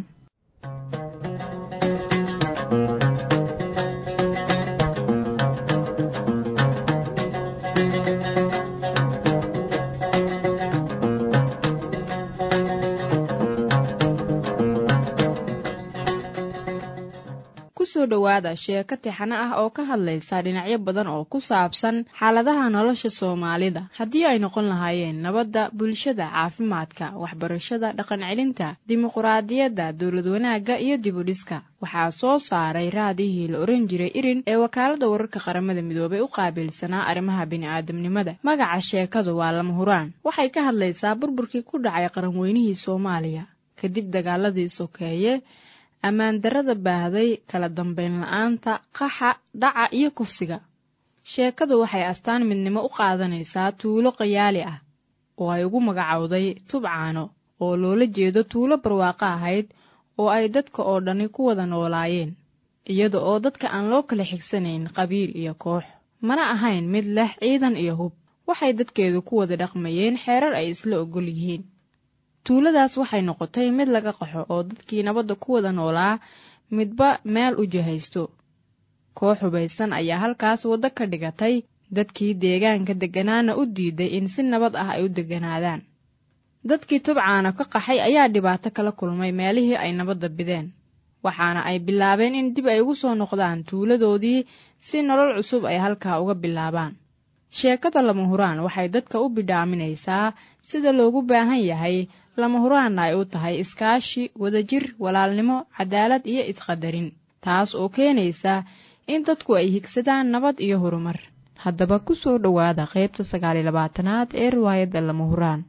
Speaker 1: kusoo dhowaada sheeko tixano ah oo ka hadlaysa dhinacyo badan oo ku saabsan xaaladaha nolosha soomaalida haddii ay noqon lahaayeen nabadda bulshada caafimaadka waxbarashada dhaqan celinta dimuquraadiyadda dowlad wanaagga iyo dibudhiska waxaa soo saaray raadihii la oran jiray irin ee wakaaladda wararka qaramada midoobay u qaabilsanaa arrimaha bini'aadamnimada magaca sheekadu waa lama huraan waxay ka hadlaysaa burburkii ku dhacay qaranweynihii soomaaliya kadib dagaaladii sokeeye ammaan darrada baahday kala dambayn la-aanta qaxa dhaca iyo kufsiga sheekadu waxay astaan midnimo u qaadanaysaa tuulo qayaali ah oo ay ugu magacowday tubcaano oo loola jeedo tuulo barwaaqo ahayd oo ay dadka oo dhani ku wada noolaayeen iyada oo dadka aan loo kala xigsanayn qabiil iyo koox mana ahayn mid leh ciidan iyo hub waxay dadkeedu ku wada dhaqmayeen xeerar ay isla ogol yihiin tuuladaas waxay noqotay mid laga qaxo oo dadkii nabadda ku wada noolaa midba meel u jihaysto koox hubaysan ayaa halkaas waddo ka dhigatay dadkii deegaanka degganaana u diiday in si nabad ah ay u degganaadaan dadkii tubcaana ka qaxay ayaa dhibaato kala kulmay meelihii ay nabadda bideen waxaana ay bilaabeen in dib ay ugu soo noqdaan tuuladoodii si nolol cusub ay halkaa uga bilaabaan sheekada lama huraan waxay dadka u bidhaaminaysaa sida loogu baahan yahay lama huraanna ay u tahay iskaashi wadajir walaalnimo cadaalad iyo isqadarin taas oo keenaysa in dadku ay higsadaan nabad iyo horumar haddaba ku soo dhowaada qaybta sagaaliyo labaatanaad ee riwaayadda lama huraan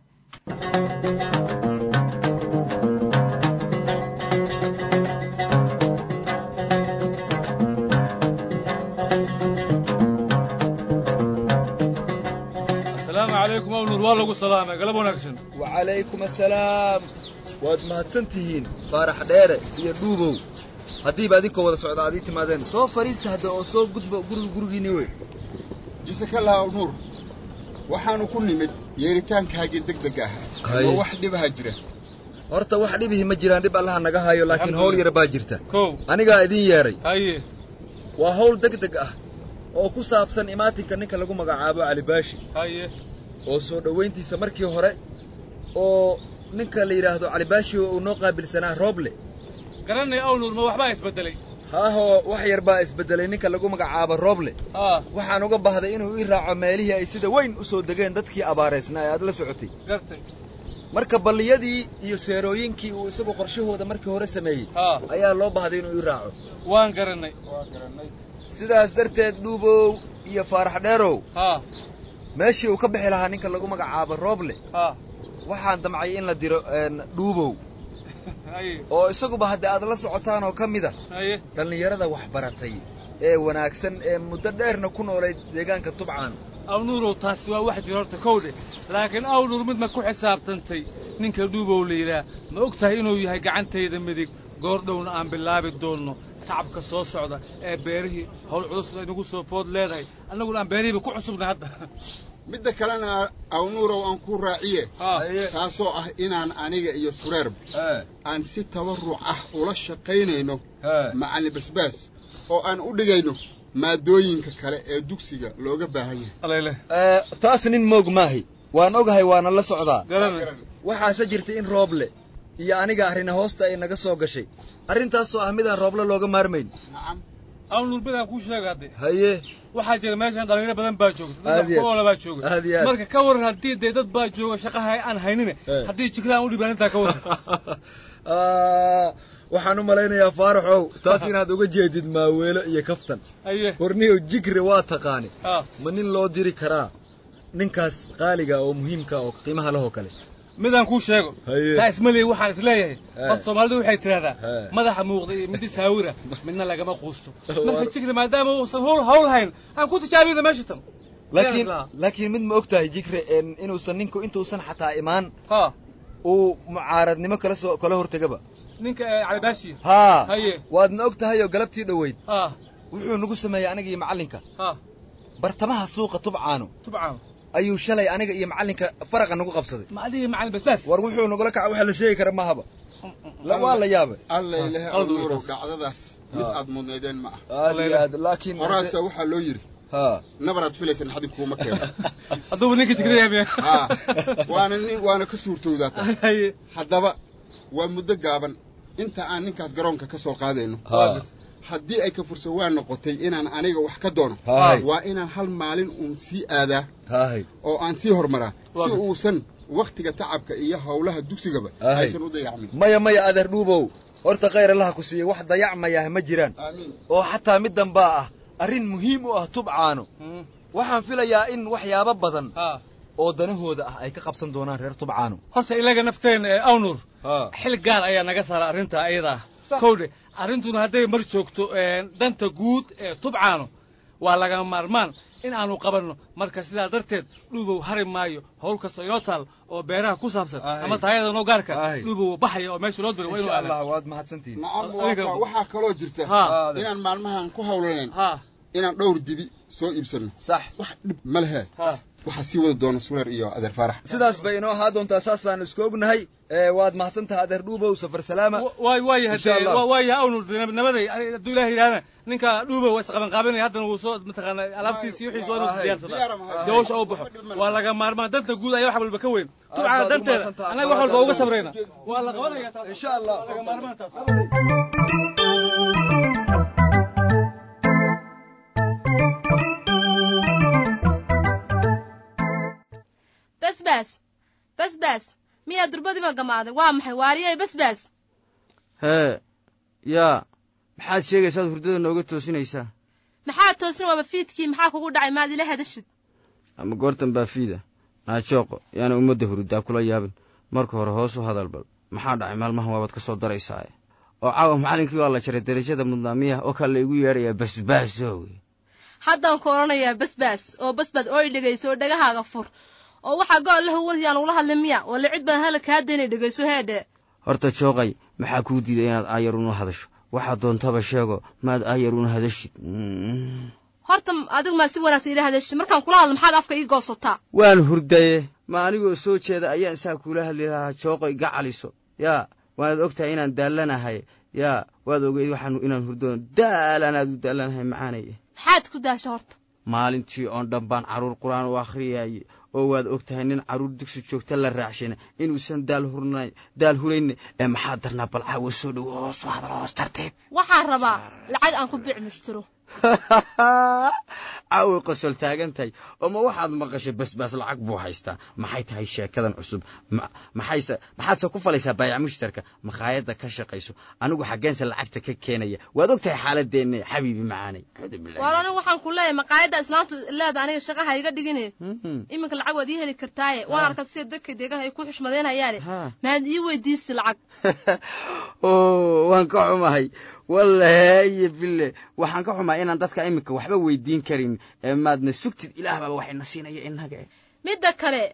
Speaker 17: asalaamu calaykum awnuur waa lagu salaamay galab wanaagsan
Speaker 18: wacalaykum assalaam waad mahadsan tihiin faarax dheere iyo dhuubow haddiiba adinkoo wada socda aad ii timaadeen soo fadhiista hadda oo soo gudba guriga gurigiinni wey
Speaker 19: jisakallah awnuur waxaannu ku nimid yeeritaankaagii degdeg ah oo wax dhibaha jira
Speaker 18: horta wax dhibihi ma jiraan dhib allaha naga hayo laakiin hawl yar baa jirta
Speaker 17: kow
Speaker 18: anigaa idiin yeedhay
Speaker 17: haye
Speaker 18: waa hawl degdeg ah oo ku saabsan imaatinka ninka lagu magacaabo calibaashi
Speaker 17: haye
Speaker 18: oo soo dhowayntiisa markii hore oo ninka la yidhaahdo calibaashi oo uu noo qaabilsanaa rooble
Speaker 17: garanay awnuur ma waxbaa isbeddelay
Speaker 18: haahoo wax yar baa isbeddelay ninka lagu magacaabo rooble
Speaker 17: haa
Speaker 18: waxaan uga bahday inuu ii raaco meelihii ay sida weyn u soo degeen dadkii abaaraysnaa ee aad la socotay
Speaker 17: gartay
Speaker 18: marka balliyadii iyo seerooyinkii uu isagu qorshahooda markii hore sameeyey
Speaker 17: haa
Speaker 18: ayaa loo bahday inuu ii raaco
Speaker 17: waan garannay waan garannay
Speaker 18: sidaas darteed dhuubow iyo faarax dheerow
Speaker 17: haa
Speaker 18: meeshii uu ka bixi lahaa ninka lagu magacaabo rooble
Speaker 17: haa
Speaker 18: waxaan damcay in la diro dhuubow
Speaker 17: haye
Speaker 18: oo isaguba haddii aad la socotaan oo ka mida
Speaker 17: haye
Speaker 18: dhallinyarada wax baratay ee wanaagsan ee muddo dheerna ku noolayd deegaanka tubcaan
Speaker 17: awnuurow taasi waa wax jira horta kowdhe laakiin awnuur mid ma ku xisaabtantay ninka dhuubow la yidhaah ma og tahay inuu yahay gacantayda midig goordhowna aan bilaabi doonno tacabka soo socda ee beerihii howl culus inagu soo food leedahay annaguna aan beerihiiba ku cusubnay hadda
Speaker 19: midda kalena awnuurow aan ku raaciye taasoo ah inaan aniga iyo sureerba aan si tabarruc ah ula shaqaynayno macallin basbaas oo aan u dhigayno maadooyinka kale ee dugsiga looga baahan yahay
Speaker 18: taas nin moog maahi waan ogahay waana la socdaa waxaase jirta in rooble iyo aniga arrina hoosta ay naga soo gashay arrintaasoo ah midaan rooble looga maarmayn
Speaker 17: awnuur midaan kuu sheega hadde
Speaker 18: haye
Speaker 17: waxaa jira meeshan dhalinyaro badan baa joogta
Speaker 18: Aad iyo aad.
Speaker 17: dadoola baa jooga
Speaker 18: Aad iyo aad.
Speaker 17: marka ka waran haddii dee dad baa jooga shaqaha aan haynine haddii jikada aan u dhibaan intaa ka waran
Speaker 18: Ah, waxaan u malaynayaa faaraxow taas inaad uga jeedid maaweelo iyo kaftan
Speaker 17: aye
Speaker 18: warniyow jigre waa taqaani
Speaker 17: Ah.
Speaker 18: ma nin loo diri karaa ninkaas qaaliga oo muhiimka oo qiimaha lahoo kale
Speaker 17: midaan kuu sheego
Speaker 18: Haye.
Speaker 17: taa ismaleey waxaan isleeyahay
Speaker 18: He.
Speaker 17: horta soomaalidu waxay tidhahdaa
Speaker 18: He.
Speaker 17: madaxa muuqda iyo midi saawira midna lagama quusto marka jikri maadaama uusan hawl hawl hayn aan ku tijaabina meesha tan
Speaker 18: laakiin
Speaker 17: Yaa
Speaker 18: laakiin mid ma og tahay jigre en inuusan ninku intuusan xataa imaan
Speaker 17: ha
Speaker 18: uu mucaaradnimo kala soo kala hortegaba
Speaker 17: ninka ee calibaashiya
Speaker 18: haa
Speaker 17: haye
Speaker 18: waadna og tahay oo galabtii dhoweyd
Speaker 17: ha
Speaker 18: wuxuu nagu sameeyey aniga iyo macallinka
Speaker 17: ha
Speaker 18: bartamaha suuqa tubcaano
Speaker 17: tubcaan
Speaker 18: ayuu shalay aniga iyo macallinka faraqa nagu qabsaday
Speaker 17: ma adiga macalin basbaas
Speaker 18: war wuxuu nagula kaca waxa la sheegi kara mahaba la waa la yaabay
Speaker 19: alla ilahay
Speaker 17: qalad wey
Speaker 19: awnuurow
Speaker 17: taas.
Speaker 19: dhacdadaas mid aad mudnaydeen ma ah
Speaker 18: aad iyo aad laakiin
Speaker 19: horaasa waxaa loo yidhi
Speaker 18: haa
Speaker 19: nabaraad filaysan xadin kuuma keeno
Speaker 17: hadduuba ninka jikrada yaamiya
Speaker 19: haa waana nin waana ka suurtowdaa taas
Speaker 17: haye
Speaker 19: haddaba waa muddo gaaban inta aan ninkaas garoonka ka soo qaadayno
Speaker 18: haa
Speaker 19: haddii ay ka fursa waa noqotay inaan aniga wax ka doono
Speaker 18: Haay.
Speaker 19: waa inaan hal maalin uun sii aadaa
Speaker 18: haay
Speaker 19: oo aan sii hormaraa si
Speaker 17: Waa-
Speaker 19: uusan wakhtiga tacabka iyo howlaha dugsigaba
Speaker 18: Haay.
Speaker 19: aysan u dayacmin
Speaker 18: maya maya adeer dhuubow horta khayr allaha ku siiyey wax dayacmayah ma jiraan
Speaker 19: aamiin
Speaker 18: oo xataa middan baa ah arrin muhiim u ah tubcaano waxaan filayaa in waxyaabo badan
Speaker 17: ha
Speaker 18: oo danahooda ah ay ka qabsan doonaan reer tubcaano
Speaker 17: horta ilaga nafteena ee awnuur
Speaker 18: haa
Speaker 17: xil gaar ayaa naga saara arrinta ayada ah kowdhe arrintuna hadday mar joogto een, danta guud ee tubcaano waa lagama maarmaan in aanu qabanno marka sidaa darteed dhuubow hari maayo howl kasta inoo taal oo beeraha ku saabsan
Speaker 18: Ahay.
Speaker 17: ama taayada noo gaarka
Speaker 18: Ahay.
Speaker 17: dhuubow baxaya oo meesha loo diro waa inuu
Speaker 18: insha
Speaker 17: aadaa
Speaker 18: allah waad mahadsantihiin
Speaker 19: nacam
Speaker 17: adiga-
Speaker 19: waa ka- waxaa kaloo jirta
Speaker 17: ha
Speaker 19: inaan maalmahan ku howlanayn
Speaker 17: ha
Speaker 19: inaan dhowr dibi soo iibsanno
Speaker 18: sax
Speaker 19: wax dhib ma lehe
Speaker 17: ha
Speaker 19: waxaa sii wada doona sureer iyo adeer faarax
Speaker 18: sidaas bay inoo ahaa doontaa saasaan isku ognahay ee waad mahadsantaha adeer dhuubow safar salaama
Speaker 17: waay waayaha
Speaker 18: Insha Allah.
Speaker 17: dee waayaha awnuur dee nabaday hadduu ilaah yidhahdana ninka dhuubow waa isqaban qaabanaya haddana wuu soo mataqaana alaabtiisi wixiisu waa inuu
Speaker 18: Ahay.
Speaker 17: diyaarsadaa
Speaker 19: diyaar ma hayso.
Speaker 17: si hawsha u baxo waa laga maarmaan danta guud ayaa wax walba ka weyn
Speaker 18: baad
Speaker 17: tubcaana
Speaker 18: ugu
Speaker 17: danteeda
Speaker 18: mahadsantahay.
Speaker 17: annaga wax walba uga sabrayna waa la qabanaya taas
Speaker 18: insha allah
Speaker 17: waa laga maarmaan taas
Speaker 20: basbaas basbaas miyaa durbadiiba gamaaday waa maxay waariyay basbaas
Speaker 21: hee yaa maxaad sheegaysaad hurdada nooga toosinaysaa
Speaker 20: maxaa toosin waaba fiidkii maxaa kugu dhacay maad ila hadashid
Speaker 21: ama goortan baa fiida naajooqo yaana ummadda hurudaa kula yaabin marka hore hoos u hadal bal maxaa dhacay maalmahan waabaad ka soo daraysaaye oo caawa macallinkii waa la jaray darajada mudnaamiyaha oo kale laygu yeedhayaa basbaasow
Speaker 20: haddaan ku odhanayaa basbaas oo basbaas oo i dhegayso oo dhagahaaga fur oo waxaa gool la huwan yaan ugula hadlin miya walla cid baan hala kaa daynay dhegayso heedhe
Speaker 21: horta jooqay maxaa kuu diiday inaad aayar una hadasho waxaad doontaba sheego maad aayar una hadashid
Speaker 20: horta adigu maa si wanaagsan ila hadashid markaan kula hadlo maxaad afka ii goosataa
Speaker 21: waan hurdaye ma anigoo soo jeeda ayaan saa kuula hadli lahaa jooqay gacaliso yaa waanaad og tahay inaan daallanahay yaa waad ogeyd waxaan inaan hurdoono daalanaad u daallanahay macaanaye
Speaker 20: maxaad ku daasha horta
Speaker 21: maalintii oon dhan baan carruur qur-aan u akhriyayey oo waad og tahay nin carruur dugsi joogta la raacshina inuusan daal hurnayn daal hurayne ee maxaa darnaa bal caawa soo dhowo hoos u hadal hoos tartiib
Speaker 20: waxaan rabaa lacag aan ku biic mushtiro
Speaker 21: caaway qosol taagan tahay oo ma waxaad maqashay basbaas lacag buu haystaa maxay tahay sheekadan cusub ma- maxayse maxaadse ku falaysaa baayac mushtarka makhaayadda ka shaqayso anigu xaggeense lacagta ka keenaya waad og tahay xaaladeenna xabiibi macaanay
Speaker 20: waal anigu waxaan ku leeyahay maqaayadda islaamtu leeda aniga shaqaha iga dhigine iminka lacag waad ii heli kartaaye waan arkaa sida dadka deegaha ay ku xushmadaynayaane maad ii weydiisi lacag
Speaker 21: oo waan ka xumahay wallahi iyo bille waxaan ka xumaa inaan dadka iminka waxba weydiin karin ee maadna sugtid ilaah baaba waxayna siinaya innaga
Speaker 20: midda kale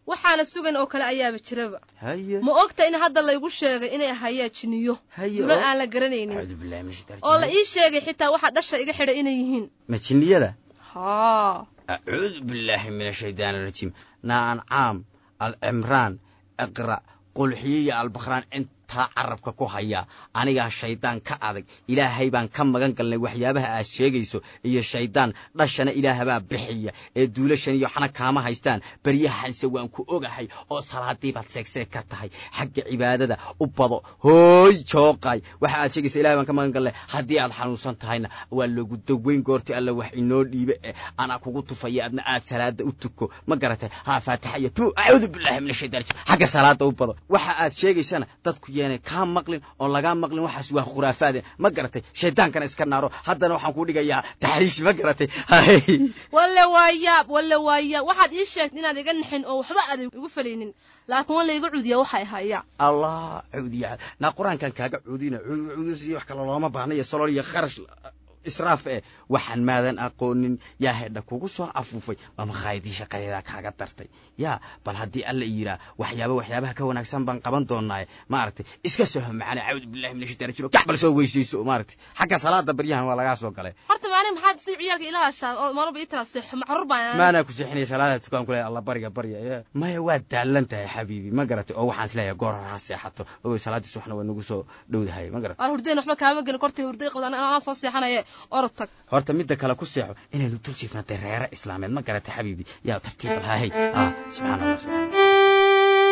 Speaker 20: waxaana sugan oo kale ayaaba jiraba
Speaker 21: haye
Speaker 20: ma ogta in hadda laygu sheegay inay hayaan jiniyo
Speaker 21: Haye,
Speaker 20: duna
Speaker 21: oo?
Speaker 20: aan la garanaynin
Speaker 21: acuudu billahi min shaytaan
Speaker 20: oo la
Speaker 21: rajiim.
Speaker 20: ii sheegay xitaa waxaa dhasha iga xidhay inay yihiin
Speaker 21: ma jinniyada
Speaker 20: haa
Speaker 21: acuudu billaahi min ashaytaan arajiim naancaam alcimraan iqra qulxiyo iyo albakhraan intaa carabka ku haya anigaa shaydaan ka adag ilaahay baan ka magan galnay waxyaabaha aad sheegayso iyo shaydaan dhashana ilaahabaa bixiya ee duulashan iyo waxna kaama haystaan beryahanse waan ku ogahay oo salaadii baad seegseeg ka tahay xagga cibaadada u bado hooy jooqay waxa aad sheegaysa ilahay baan ka magan galnay haddii aad xanuunsan tahayna waa lagu daweyn goorti alla wax inoo dhiibe eh anaa kugu tufaya adna aad salaada u tuko ma garatay haa faatixa iyo tu acuudu billahi min ashaytaan rajiim xagga salaada u bado waxa aad sheegaysana dadku yeenay kaa maqlin oo lagaa maqlin waxaas waa khuraafaade ma garatay shaydaankana iska naaro haddana waxaan kuu dhigayaa taxriishi ma garatay
Speaker 20: walle waa yaab walle waa yaab waxaad ii sheegtay inaad iga naxin oo waxba aad igu falaynin laakiin waa layga cudiya waxay hayaa
Speaker 21: allah cuudiya naa qur-aankan kaaga cuudina cuudis iyo wax kale looma baahna iyo solol iyo kharash israaf eh waxaan maadan aqoonin yaa hedha kugu soo afuufay ma makhaayadii shaqadeedaa kaaga dartay yaa bal haddii alla yiraa waxyaaba waxyaabaha ka wanaagsan baan qaban doonaaye maaragtay iska soho macana cawdu billahi min ashaitaan rajiim kac bal soo weysayso maaragtay xagga salaada baryahan waa lagaa soo galay
Speaker 20: horta maalin maxaad si ciyaalka ila hashaa oo maalba ii tiraad seexo macruur baan
Speaker 21: maanaa ku seexinaya salaada tukaan ku leeya alla bariga barya ee maya waa daalan tahay xabiibi ma garatay oo waxaan isleeyahay goor hore ha seexato ogoy salaadii subaxna waa nagu soo dhowdahay ma garatay
Speaker 20: aan hurdeen waxba kaama gelin kortay hurday qabdaan anaa soo seexanaye orod tag
Speaker 21: horta midda kale ku seexo inaynu dul jiifnatay reere islaameed ma garatay xabiibi yaa tartiib lahahay ah subxaana allah subxaana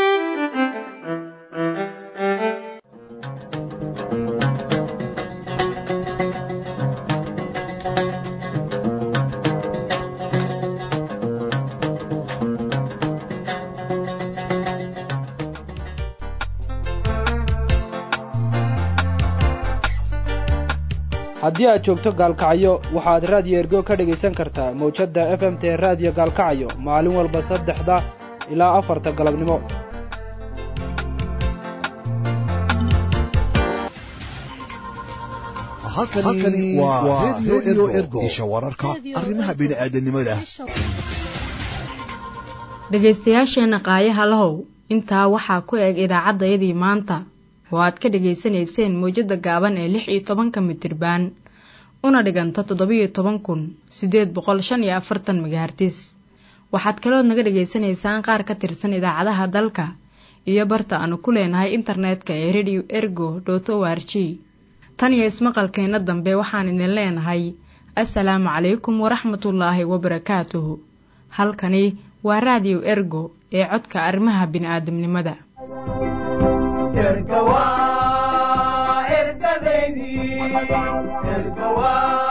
Speaker 4: haddii aad joogto gaalkacyo waxaad raadiyo ergo ka dhegaysan kartaa mawjadda f m t raadiyo gaalkacyo maalin walba saddexda ilaa afarta galabnimo
Speaker 8: halkani waa redio ergo isha wararka arrimaha bini'aadanimada
Speaker 1: dhegaystayaasheenna qaayaha lahow intaa waxaa ku eg idaacaddayadii maanta oo aad ka dhegaysanayseen mawjadda gaaban ee lix iyo tobanka mitirbaan una dhiganta toddobiyo toban kun siddeed boqol shan iyo afartan megahartis waxaad kalood naga dhegaysanaysaan qaar ka tirsan idaacadaha dalka iyo barta aanu ku leenahay internetka ee radio ergo dot o r g tan iyo ismaqalkeenna dambe waxaan idin leenahay assalaamu calaykum waraxmatullaahi wabarakaatuhu halkani waa raadiyo ergo ee codka arrimaha bini'aadamnimada
Speaker 22: erga waa ergadeydii erga waa